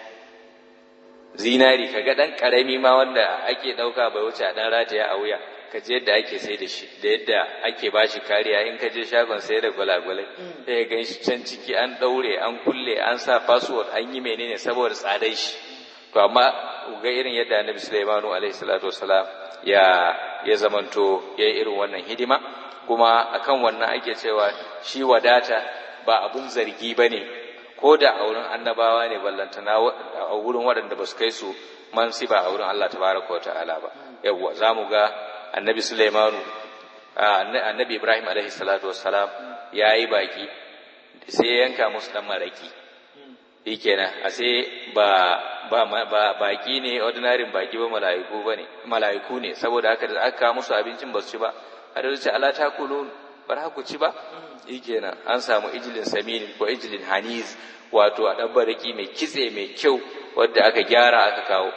zinari kaga dan karami ma wanda ake dauka bai wuce a dan rataya a wuya ka je yadda ake sai da shi da yadda ake ba shi kariya in ka je shagon sai da gwalagwalai sai gan shi can ciki an daure an kulle an sa password an yi menene saboda tsadai shi to amma ga irin yadda annabi Sulaimanu alaihi salatu wasalam ya ya zamanto ya yi irin wannan hidima kuma akan wannan ake cewa shi wadata ba abun zargi bane ko da a wurin annabawa ne ballantana a wurin waɗanda ba su kai su mansiba a wurin Allah tabaraka wa ta'ala ba yawwa za mu ga annabi Sulaimanu annabi Ibrahim alaihi salatu wassalam ya yi baki sai yanka musu dan maraki shikenan a sai ba ba ba baki ne ordinary baki ba mala'iku bane mala'iku ne saboda haka da aka musu abincin ba su ci ba har da ce ala takulun bar ku ci ba shikenan an samu ijilin saminin ko ijilin haniz wato a dan baraki mai kitse mai kyau wanda aka gyara aka kawo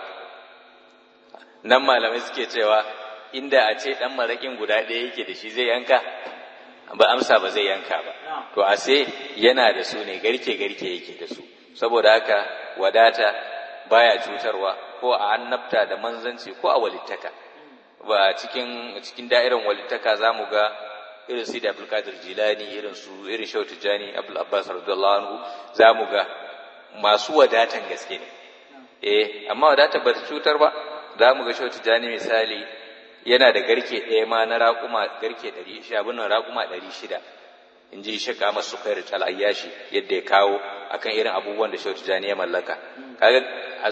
nan malamai suke cewa inda a ce ɗan maraƙin guda ɗaya yake da shi zai yanka ba amsa ba zai yanka ba to a sai yana da su ne garke garke yake da su saboda haka wadata baya cutarwa ko a annabta da manzanci ko a walittaka ba cikin cikin da'irar walittaka za mu ga irin su da abdulkadir jilani irin su irin shau tijjani abdul abbas radiyallahu anhu za mu ga masu wadatan gaske ne eh amma wadata ba ta cutar ba za mu ga shau tijjani misali yana da garke ɗaya ma na raƙuma garke ɗari shi abin nan raƙuma ɗari shida in ji shi kama su kai rital ayyashi yadda ya kawo akan irin abubuwan da shautu jani ya mallaka kaga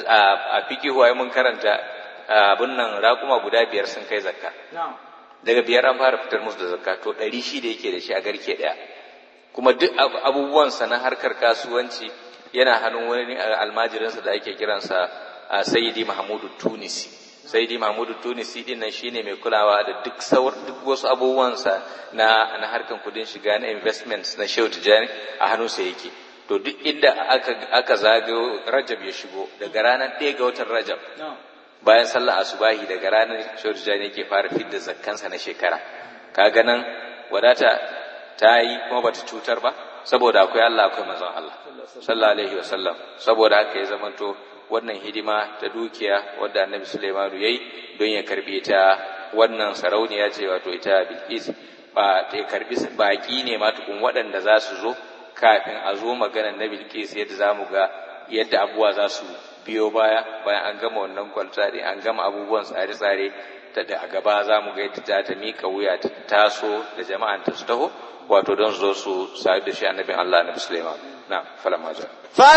a fiki huwa mun karanta abin nan raƙuma guda biyar sun kai zakka daga biyar an fara fitar musu da zakka to ɗari shida yake da shi a garke ɗaya kuma duk abubuwansa na harkar kasuwanci yana hannun wani almajirinsa da ake kiransa sayyidi mahmudu tunisi sayyidi mahmudu tunisi din nan shine mai kulawa da duk sauр duk wasu abubuwansa na na harkan kudin shiga na investments na shehu tijani a hannunsa yake to duk inda aka aka zagayo rajab ya shigo daga ranar ɗaya ga watan rajab bayan sallar asubahi daga ranar shehu tijani yake fara fidda zakkansa na shekara kaga nan wadata ta yi kuma bata cutar ba saboda akwai Allah akwai manzon Allah sallallahu alaihi wasallam saboda haka ya zamanto wannan hidima ta dukiya wadda annabi Sulaimanu yayi don ya karbe ta wannan sarauniya ce wato ita Bilqis ba ta karbi baki ne ma tukun waɗanda za su zo kafin a zo maganar na Bilqis yadda za mu ga yadda abubuwa za su biyo baya bayan an gama wannan kwalta ne an gama abubuwan tsare-tsare ta da a gaba za mu ga yadda ta ta mika wuya ta taso da jama'an ta su taho wato don zo su sa'id da shi annabin Allah na Sulaiman نعم فلما جاء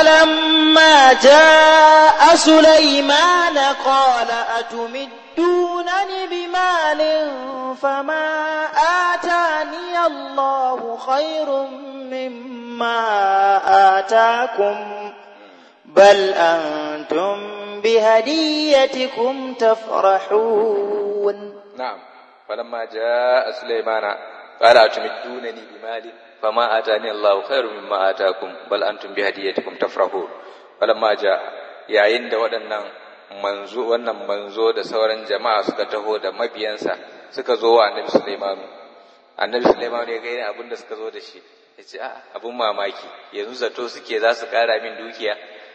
فلما جاء سليمان قال أتمدونني بمال فما آتاني الله خير مما آتاكم بل أنتم بهديتكم تفرحون نعم فلما جاء سليمان قال أتمدونني بمال فما آتاني الله خير مما آتاكم بل أنتم بهديتكم تفرحون فلما جاء yayin da waɗannan manzo wannan manzo da sauran jama'a suka taho da mabiyansa suka zo wa annabi Sulaimanu annabi Sulaimanu ya ga irin abin da suka zo da shi ya ce a abin mamaki yanzu zato suke za su ƙara min dukiya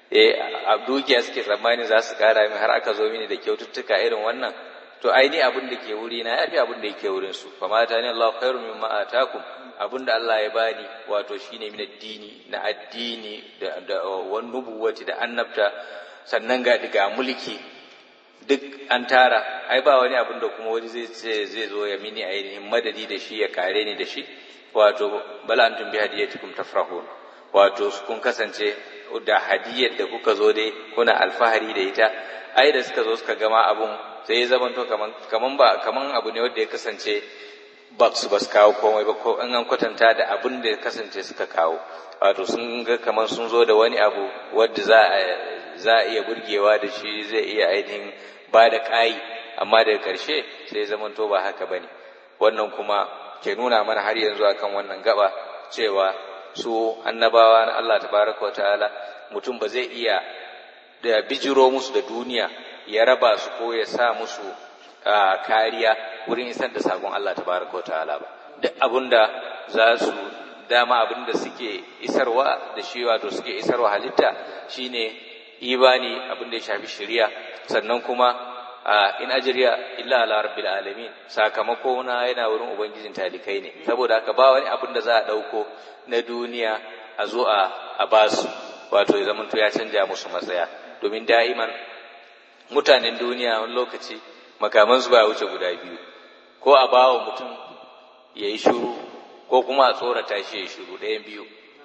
eh a dukiya suke tsammani za su kara min har aka zo mini da kyaututtuka irin wannan to ai ni abin da ke wuri na yafi abin da yake wurin su fa mata ni Allah khairu mimma atakum abin da Allah ya bani wato shine min addini na addini da da wan nubuwati da annabta sannan ga diga mulki duk an tara ai ba wani abin da kuma wani zai ce zai zo ya mini ainihin madadi da shi ya kare ni da shi wato bala antum bi hadiyatikum tafrahun wato kun kasance da hadiyar da kuka zo dai kuna alfahari da ita ai da suka zo suka gama abun sai ya zamanto kaman kaman ba kaman abu ne wanda ya kasance ba su ba su kawo komai ba ko in an kwatanta da abin da ya kasance suka kawo wato sun ga kaman sun zo da wani abu wanda za a za a iya burgewa da shi zai iya ainihin ba da ƙayi amma daga ƙarshe sai zamanto ba haka ba ne wannan kuma ke nuna mana har yanzu akan wannan gaba cewa su annabawa na Allah tabaraka wa ta'ala mutum ba zai iya da bijiro musu da duniya ya raba su ko ya sa musu kariya wurin isar da sakon Allah tabaraka wa ta'ala ba duk abinda za su dama abinda suke isarwa da shi wato suke isarwa halitta shine ibani abinda ya shafi shari'a sannan kuma in ajriya illa ala rabbil alamin sakamako na yana wurin ubangijin talikai ne saboda haka ba wani abin da za a dauko na duniya a zo a a basu wato ya zamanto ya canja musu matsaya domin da'iman mutanen duniya wani lokaci makaman su ba wuce guda biyu ko a bawa mutum ya yi shiru ko kuma a tsorata shi ya yi shiru ɗayan biyu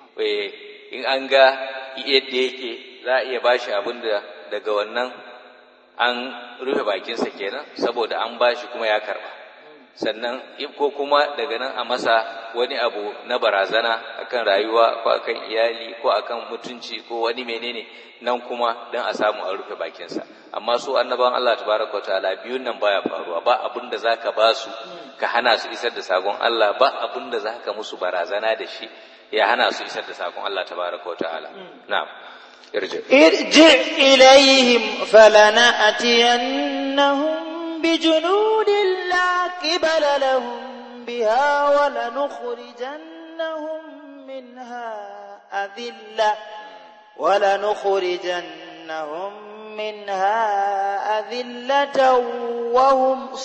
in an ga yadda yake za a iya bashi abin da daga wannan an rufe bakinsa kenan saboda an bashi kuma ya karba sannan ko kuma daga nan a masa wani abu na barazana akan rayuwa ko akan iyali ko akan mutunci ko wani menene nan kuma dan a samu a rufe bakinsa amma su annabawan Allah tabaraka ta'ala biyun nan baya faruwa ba abin da zaka ba su ka hana su isar da sakon Allah ba abin da zaka musu barazana da shi ya hana su isar da sakon Allah tabaraka ta'ala na'am ارجع ارجع إليهم فلنأتينهم بجنود لا قبل لهم بها ولنخرجنهم منها أذلة ولنخرجنهم منها أذلة وهم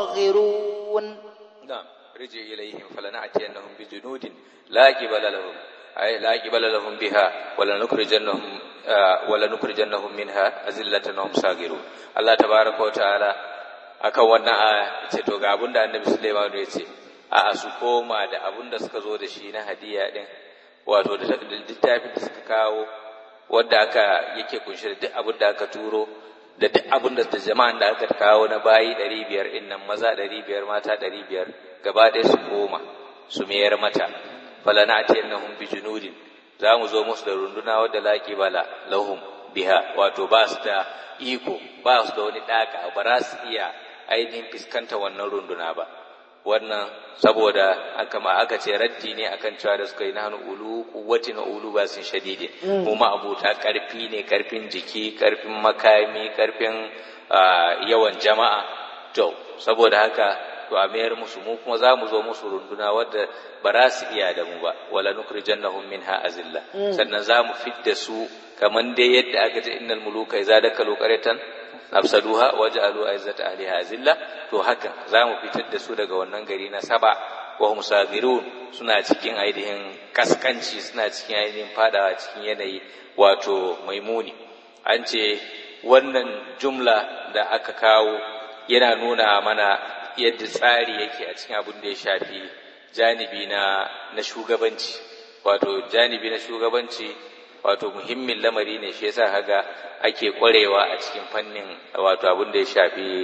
صاغرون نعم ارجع إليهم فلنأتينهم بجنود لا قبل لهم أي لا قبل لهم بها ولنخرجنهم ولنخرجنهم منها أذلة وهم صاغرون الله تبارك وتعالى akan wannan a ce to ga abin da annabi Sulaiman ya ce a su koma da abin da suka zo da shi na hadiya din wato da littafin da suka kawo wanda aka yake kunshe da duk abin da aka turo da duk abin da jama'an da aka kawo na bayi ɗari biyar ɗin nan maza ɗari biyar mata ɗari biyar gaba ɗaya su koma su mayar mata falanatiyannahum bi junudin za mu zo musu da runduna wadda laki bala lahum biha wato ba su da iko ba su da wani ɗaka ba za su iya ainihin fuskanta wannan runduna ba wannan saboda aka ma aka ce raddi ne akan cewa da suka yi na ulu kuwati na ulu ba sun shadide mu ma abuta karfi ne karfin jiki karfin makami karfin yawan jama'a to saboda haka to a mayar musu mu kuma za mu zo musu runduna wadda ba za su iya da mu ba wala nukrijannahum minha azilla sannan za mu fidda su kaman dai yadda aka ce innal muluka idza dakalu qaryatan afsaduha waj'alu aizzata ahliha azilla to haka za mu fitar da su daga wannan gari na saba wa hum sagirun suna cikin ainihin kaskanci suna cikin ainihin fadawa cikin yanayi wato maimuni an ce wannan jumla da aka kawo yana nuna mana yadda tsari yake a cikin abin da ya shafi janibi na na shugabanci wato janibi na shugabanci wato muhimmin lamari ne shi yasa kaga ake kwarewa a cikin fannin wato abin da ya shafi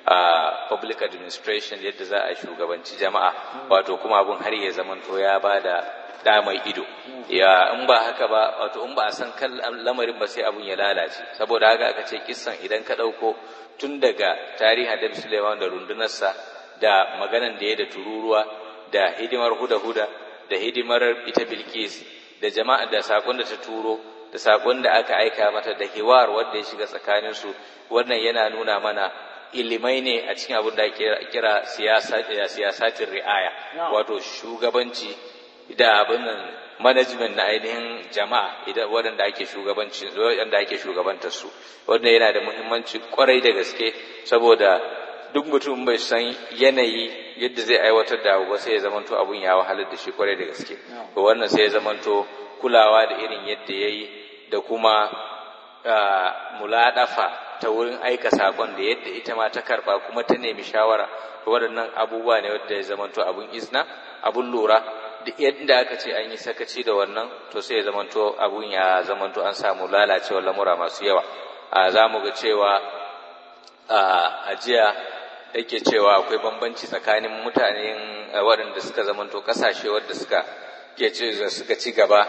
a public administration yadda za a shugabanci jama'a wato kuma abin har ya zamanto ya bada da mai ido ya in ba haka ba wato in ba a san kan lamarin ba sai abun ya lalace saboda haka aka ce kissan idan ka ɗauko tun daga tarihin da Suleiman da rundunarsa da maganan da ya da tururuwa da hidimar huda-huda da hidimar ita Bilkis da jama'a da sakon da ta turo da sakon da aka aika mata da hiwar wanda ya shiga tsakanin su wannan yana nuna mana ilimai ne a cikin abin da ake kira siyasatin ri'aya wato shugabanci da abin nan management na ainihin jama'a idan waɗanda ake shugabanci waɗanda ake shugabantar su wanda yana da muhimmanci kwarai da gaske saboda duk mutum bai san yanayi yadda zai aiwatar da abu ba sai ya zamanto abun ya wahalar da shi kwarai da gaske to wannan sai ya zamanto kulawa da irin yadda yayi da kuma muladafa ta wurin aika sakon da yadda ita ma ta karba kuma ta nemi shawara to waɗannan abubuwa ne wanda ya zamanto abun izna abun lura duk yadda aka ce an yi sakaci da wannan to sai ya zamanto abun ya zamanto an samu lalacewar lamura masu yawa a za mu ga cewa a jiya yake cewa akwai bambanci tsakanin mutanen waɗanda suka zamanto ƙasashe wadda suka ke suka ci gaba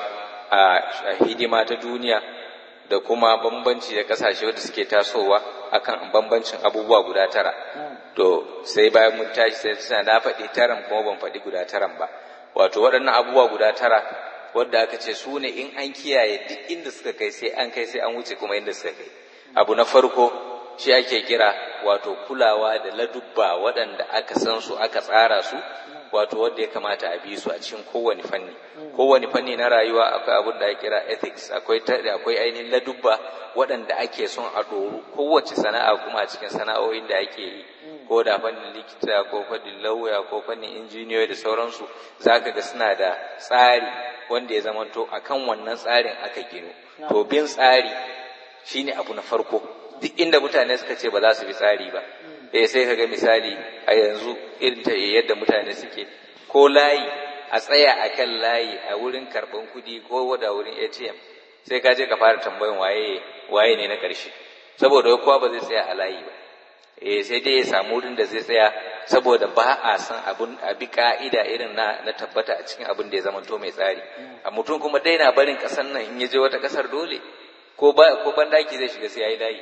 a hidima ta duniya da kuma bambanci da ƙasashe wadda suke tasowa akan bambancin abubuwa guda tara to sai bayan mun tashi sai suna na faɗi taran kuma ban faɗi guda taran ba wato waɗannan abubuwa guda tara wadda aka ce su ne in an kiyaye duk inda suka kai sai an kai sai an wuce kuma inda suka kai abu na farko shi ake kira wato kulawa da ladubba waɗanda aka san su aka tsara su wato wanda ya kamata a bi su a cikin kowane fanni kowane fanni na rayuwa akwai abin da ake kira ethics akwai akwai ainihin ladubba waɗanda ake son a ɗoru kowace sana'a kuma a cikin sana'o'in da ake yi ko da fannin likita ko fannin lauya ko fannin injiniyoyi da sauransu zaka ga suna da tsari wanda ya zamanto akan wannan tsarin aka gino to bin tsari shine abu na farko duk inda mutane suka ce ba za su bi tsari ba eh sai kaga misali a yanzu irin ta yadda mutane suke ko layi a tsaya a kan layi a wurin karɓan kuɗi ko da wurin ATM sai ka je ka fara tambayan waye waye ne na ƙarshe saboda kowa ba zai tsaya a layi ba eh sai dai ya samu wurin da zai tsaya saboda ba a san abun a bi ka'ida irin na na tabbata a cikin abin da ya zama to mai tsari a mutum kuma dai na barin ƙasar nan in ya je wata ƙasar dole ko ba ko bandaki zai shiga sai yayi layi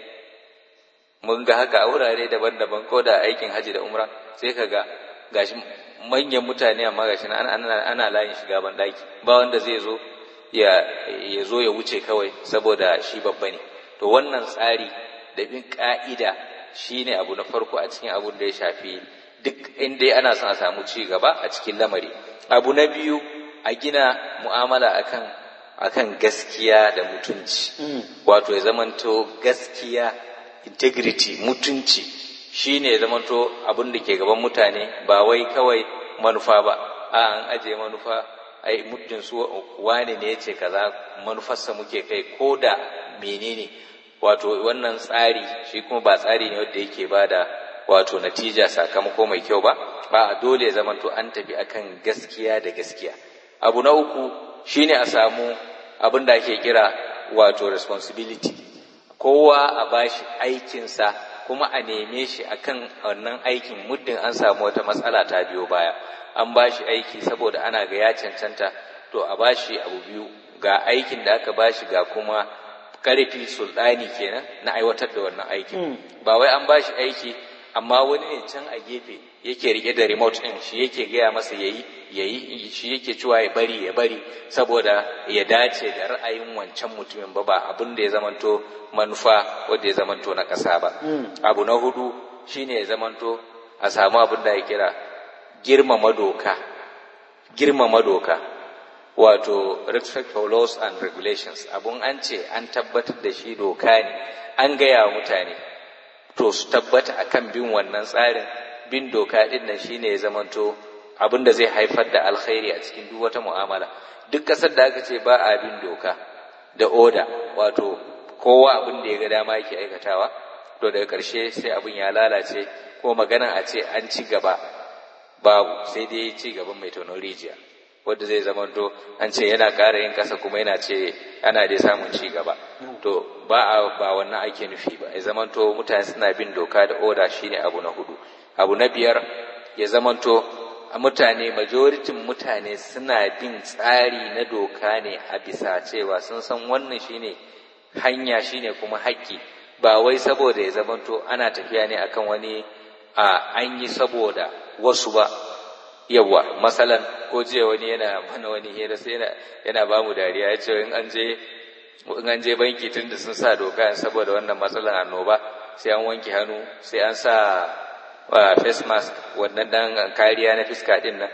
mun ga haka a wurare daban-daban ko da aikin haji da umra sai ka ga gashi manyan mutane amma gashi ana, ana, ana layin shiga bandaki ba wanda zai zo ya ya zo ya wuce kawai saboda shi babba ne to wannan tsari da bin ka'ida shine abu na farko a cikin abun da ya shafi duk inda ana son a samu ci gaba a cikin lamari abu na biyu a gina mu'amala akan akan gaskiya da mutunci wato ya zamanto gaskiya integrity mutunci shine ya zamanto abin da ke gaban mutane ba wai kawai manufa ba a an aje manufa ai muddin su wane ne yace kaza manufarsa muke kai ko da menene wato wannan tsari shi kuma ba tsari ne wanda yake bada wato natija sakamako mai kyau ba ba dole ya zamanto an tafi akan gaskiya da gaskiya abu na uku shine a samu abin da ake kira wato responsibility kowa a bashi aikinsa kuma a neme shi akan wannan aikin muddin an samu wata matsala ta biyo baya an bashi aiki saboda ana ga ya cancanta to a bashi abu biyu ga aikin da aka bashi ga kuma karfi sultani kenan na aiwatar da wannan aikin ba wai an bashi aiki amma wani ne can a gefe yake rike da remote din shi yake gaya masa yayi yayi shi yake cewa ya bari ya bari saboda ya dace da ra'ayin wancan mutumin ba ba abin da ya zamanto manufa wanda ya zamanto na ƙasa ba abu na hudu shine ya zamanto a samu abin da ya kira girmama doka girmama doka wato respect for laws and regulations abun an ce an tabbatar da shi doka ne an gaya wa mutane to su tabbata akan bin wannan tsarin bin doka din nan shine ya zamanto abin da zai haifar da alkhairi a cikin duk wata mu'amala duk ƙasar da aka ce ba a bin doka da oda wato kowa abin da ya ga dama yake aikatawa to daga ƙarshe sai abin ya lalace ko maganan a ce an ci gaba babu sai dai ci gaban mai tonon rijiya wanda zai zamanto an ce yana ƙara yin ƙasa kuma yana ce ana dai samun ci gaba to ba a ba wannan ake nufi ba ya zamanto mutane suna bin doka da oda shine abu na hudu abu na biyar ya zamanto mutane majoritin mutane suna bin tsari na doka ne a bisa cewa sun san wannan shine hanya shine kuma haƙƙi ba wai saboda ya zamanto ana tafiya ne akan wani a an yi saboda wasu ba yawa masalan ko jiya wani yana mana wani hira sai yana yana ba mu dariya ya ce in an je in an je banki tun da sun sa doka saboda wannan matsalan annoba sai an wanke hannu sai an sa face mask wannan dan kariya na fiska din nan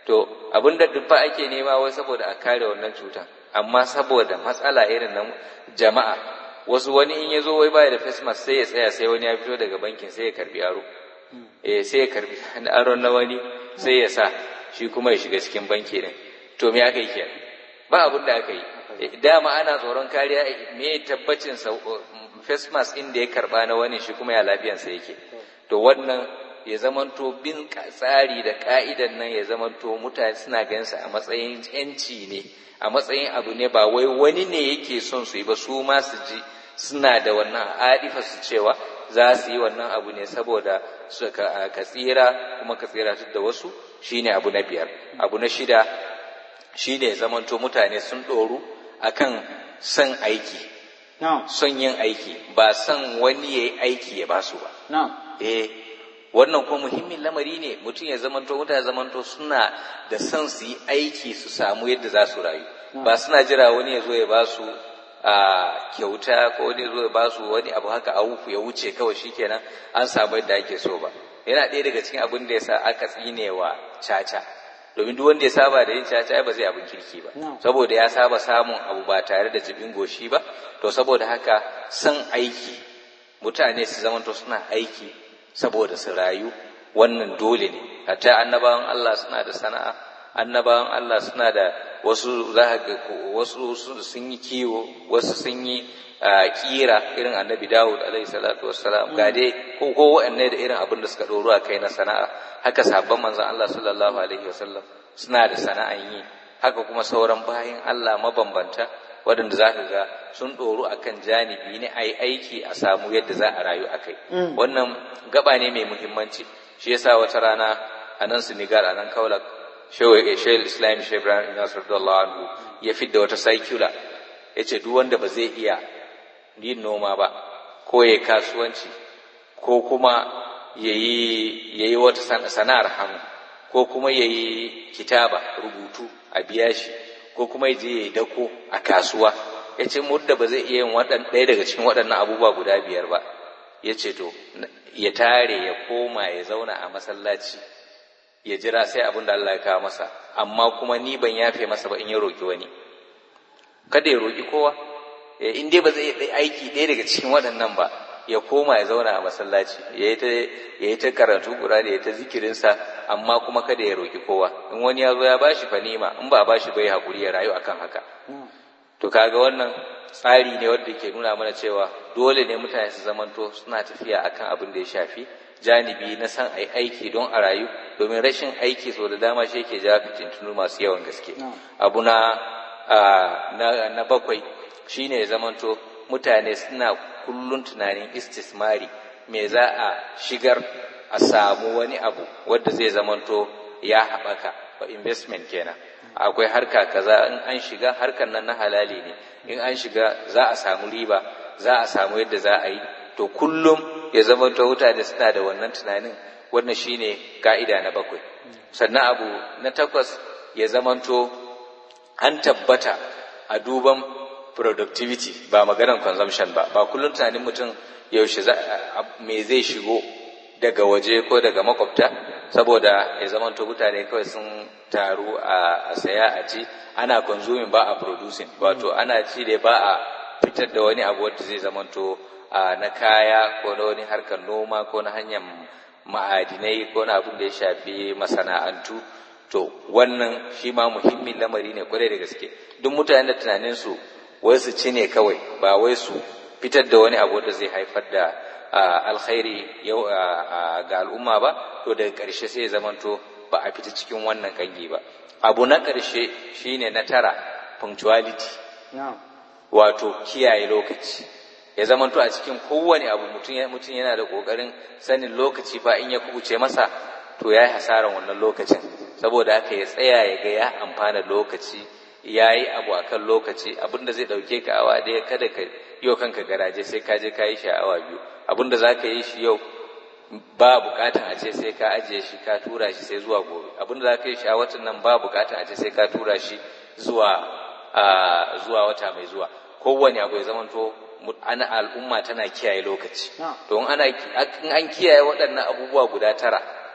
to abin da dubba ake nema wai saboda a kare wannan cutan amma saboda matsala irin na jama'a wasu wani in ya zo wai baya da face mask sai ya tsaya sai wani ya fito daga bankin sai ya karbi aro eh sai ya karbi aron na wani sai ya sa shi kuma ya shiga cikin banki din to me aka yi kenan ba abin da aka yi dama ana tsoron kariya me tabbacin sa face mask din da ya karba na wani shi kuma ya lafiyansa yake to wannan ya zamanto bin tsari da ka'idan nan ya zamanto mutane suna ganin sa a matsayin yanci ne a matsayin abu ne ba wai wani ne yake son su yi ba su ma su ji suna da wannan adifa su cewa za su yi wannan abu ne saboda su ka tsira kuma ka tsira da wasu shine abu na biyar abu na shida shine ya zamanto mutane sun ɗoru akan son aiki son yin aiki ba son wani ya yi aiki ya ba su ba eh wannan kuma muhimmin lamari ne mutum ya zamanto mutane zamanto suna da son su yi aiki su samu yadda za su rayu ba suna jira wani ya zo ya ba su a kyauta ko wani zo ya ba su wani abu haka a wufu ya wuce kawai shikenan an samu yadda ake so ba yana ɗaya daga cikin abin da ya sa aka tsine wa caca domin duk wanda ya saba da yin caca ba zai abin kirki ba saboda ya saba samun abu ba tare da jibin goshi ba to saboda haka son aiki mutane su zamanto suna aiki saboda su rayu wannan dole ne hatta annabawan Allah suna da sana'a annabawan Allah suna da wasu za ga wasu sun yi kiwo wasu sun yi kira irin annabi Dawud alaihi salatu wassalam ga dai ko ko wa'anne da irin abin da suka doro a kai na sana'a haka sabon manzon Allah sallallahu alaihi wasallam suna da sana'an yi haka kuma sauran bayan Allah mabambanta waɗanda za ka ga sun ɗoru a kan janibi ne a yi aiki a samu yadda za a rayu a kai wannan gaba ne mai muhimmanci shi yasa wata rana a nan senegal a nan kaulak shehul islam shehu ibrahim nasir anhu ya fidda wata saikula ya ce duk wanda ba zai iya yin noma ba ko ya kasuwanci ko kuma ya yi wata sana'ar hannu ko kuma ya yi kitaba rubutu a biya shi ko kuma ya je ya yi dako a kasuwa ya ce mudda ba zai iya yin ɗaya daga cikin waɗannan abubuwa guda biyar ba ya ce to ya tare ya koma ya zauna a masallaci ya jira sai abin da Allah ya kawo masa amma kuma ni ban yafe masa ba in ya roki wani kada ya roki kowa in dai ba zai yi aiki ɗaya daga cikin waɗannan ba ya koma ya zauna a masallaci ya yi ta karatu da ya ta zikirinsa amma kuma kada ya roki kowa in wani ya zo ya bashi fanima in ba bashi bai hakuri ya rayu akan haka to kaga wannan tsari ne wanda ke nuna mana cewa dole ne mutane su zamanto suna tafiya akan abin da ya shafi janibi na san ai aiki don a rayu domin rashin aiki sau da dama shi yake jawo fitintunu masu yawan gaske abu na na bakwai shine ya zamanto mutane suna kullun tunanin istismari me za a shigar a samu wani abu wadda zai zamanto ya haɓaka ba investment kenan akwai harka kaza in an shiga harkan nan na halali ne in an shiga za a samu riba za a samu yadda za a yi to kullum ya zamanto mutane suna da wannan tunanin wannan shine ka'ida na bakwai sannan abu na takwas ya zamanto an tabbata a duban productivity ba maganar consumption ba ba kullum tunanin mutum yaushe me zai shigo daga waje ko daga makwabta saboda ya zamanto mutane kawai sun taru a saya a ci ana consuming ba a producing wato ana ci da ba a fitar da wani abu wanda zai zamanto na kaya ko na wani harkar noma ko na hanyar ma'adinai ko na abin da ya shafi masana'antu to wannan shi ma muhimmin lamari ne kwarai da gaske duk mutanen da tunaninsu wai su ci ne kawai ba wai su fitar da wani abu da zai haifar da alkhairi ga al'umma ba to daga ƙarshe sai zamanto ba a fita cikin wannan kangi ba abu na ƙarshe shine na tara punctuality wato kiyaye lokaci ya zamanto a cikin kowane abu mutum yana da ƙoƙarin sanin lokaci fa in ya kubuce masa to ya yi hasaran wannan lokacin saboda haka ya tsaya ya ga ya amfana lokaci ya yi abu a kan lokaci abinda zai ɗauke ka awa ɗaya kada ka yi kanka garaje sai ka je ka yi shi a awa biyu abinda za ka yi shi yau ba bukatan a ce sai ka ajiye shi ka tura shi sai zuwa gobe abinda za ka yi shi a watan nan ba bukatan a ce sai ka tura shi zuwa zuwa wata mai zuwa kowane abu ya zamanto ana al'umma tana kiyaye lokaci to in ana in an kiyaye waɗannan abubuwa guda tara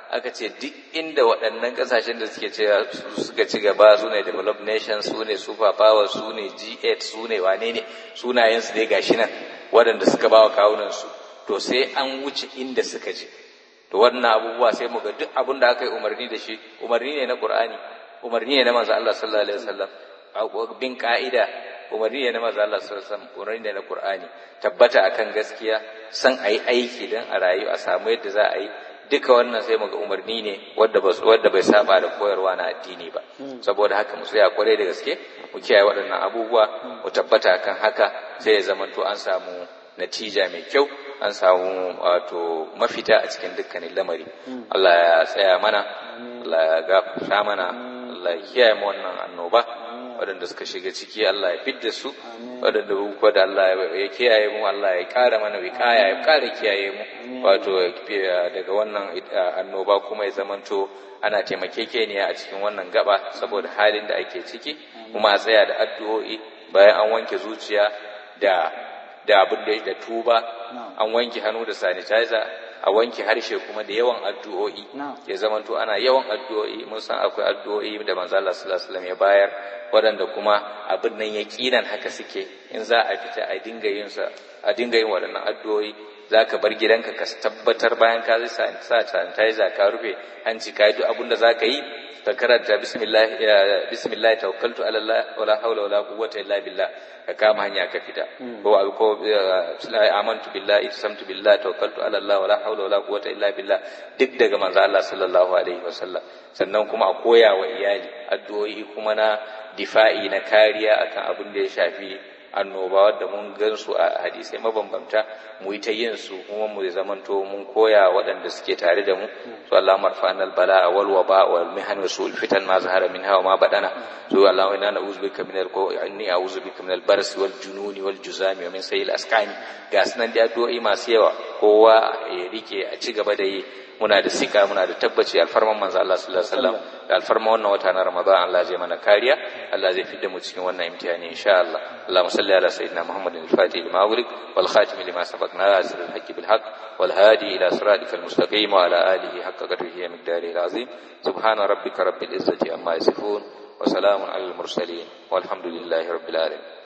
aka ce duk inda waɗannan ƙasashen da suke cewa suka ci gaba su ne developed nations su ne super power su ne G8 su ne wane ne sunayensu dai gashi nan waɗanda suka ba wa kawunansu to sai an wuce inda suka je to wannan abubuwa sai mu ga duk abin da aka yi umarni da shi umarni ne na Qur'ani umarni ne na manzo Allah sallallahu alaihi wasallam bin ka'ida umarni ne na manzo Allah sallallahu alaihi wasallam umarni ne na Qur'ani tabbata akan gaskiya san ayi aiki dan a rayu a samu yadda za a yi duka wannan sai muga umarni ne wadda ba wadda bai saba da koyarwa na addini ba saboda haka mu tsaya kwarai da gaske mu kiyaye waɗannan abubuwa mu tabbata kan haka sai ya zama to an samu natija mai kyau an samu wato mafita a cikin dukkanin lamari Allah ya tsaya mana Allah ya gafarta mana Allah ya kiyaye mu wannan annoba waɗanda suka shiga ciki Allah ya fidda su waɗanda kuwa da Allah ya kiyaye mu Allah ya ƙara mana wikaya ya ƙara kiyaye mu wato daga wannan annoba kuma ya zamanto ana taimakekeniya a cikin wannan gaba saboda halin da ake ciki kuma a tsaya da addu'o'i bayan an wanke zuciya da da abin da da tuba an wanke hannu da sanitizer a wanke harshe kuma da yawan addu'o'i ya zamanto ana yawan addu'o'i mun san akwai addu'o'i da manzo Allah sallallahu alaihi wasallam ya bayar waɗanda kuma abin nan yaqinan haka suke in za a fita a dinga yin sa a dinga yin waɗannan addu'o'i zaka bar gidanka ka tabbatar bayan ka sa sanitizer ka rufe hanci ka yi duk abin da zaka yi ka karanta bismillah bismillah tawakkaltu ala Allah wala hawla wala quwwata illa billah ka kama hanya ka fita ko ko amantu billahi samtu billahi tawakkaltu ala Allah wala hawla wala quwwata illa billah duk daga manzo Allah sallallahu alaihi wasallam sannan kuma a koya wa iyali addu'o'i kuma na difa'i na kariya akan abin da ya shafi annoba wadda mun gan su a hadisai mabambanta mu yi ta yin su kuma mu zamanto mun koya waɗanda suke tare da mu to Allah marfa'ana albala wal waba wal mihan wa su'ul fitan ma zahara minha wa ma badana to Allah inna na'udhu bika min al inni a'udhu bika min al barsi wal jununi wal juzami wa min sayil asqani ga sunan da addu'o'i masu yawa kowa ya rike a ci gaba da yi muna da sika muna da tabbaci alfarman manzo Allah sallallahu alaihi wasallam da alfarman wannan wata na Ramadan Allah zai mana kariya Allah zai fidda mu cikin wannan imtihani insha Allah Allahumma salli ala sayyidina Muhammadin al-Fatih lima ughliq wal khatim lima sabaq nasir al-haqq bil haqq wal hadi ila siratikal mustaqim wa ala alihi haqqa qadrihi wa miqdarihi al-azim subhana rabbika rabbil izzati amma yasifun wa salamun alal mursalin walhamdulillahi rabbil alamin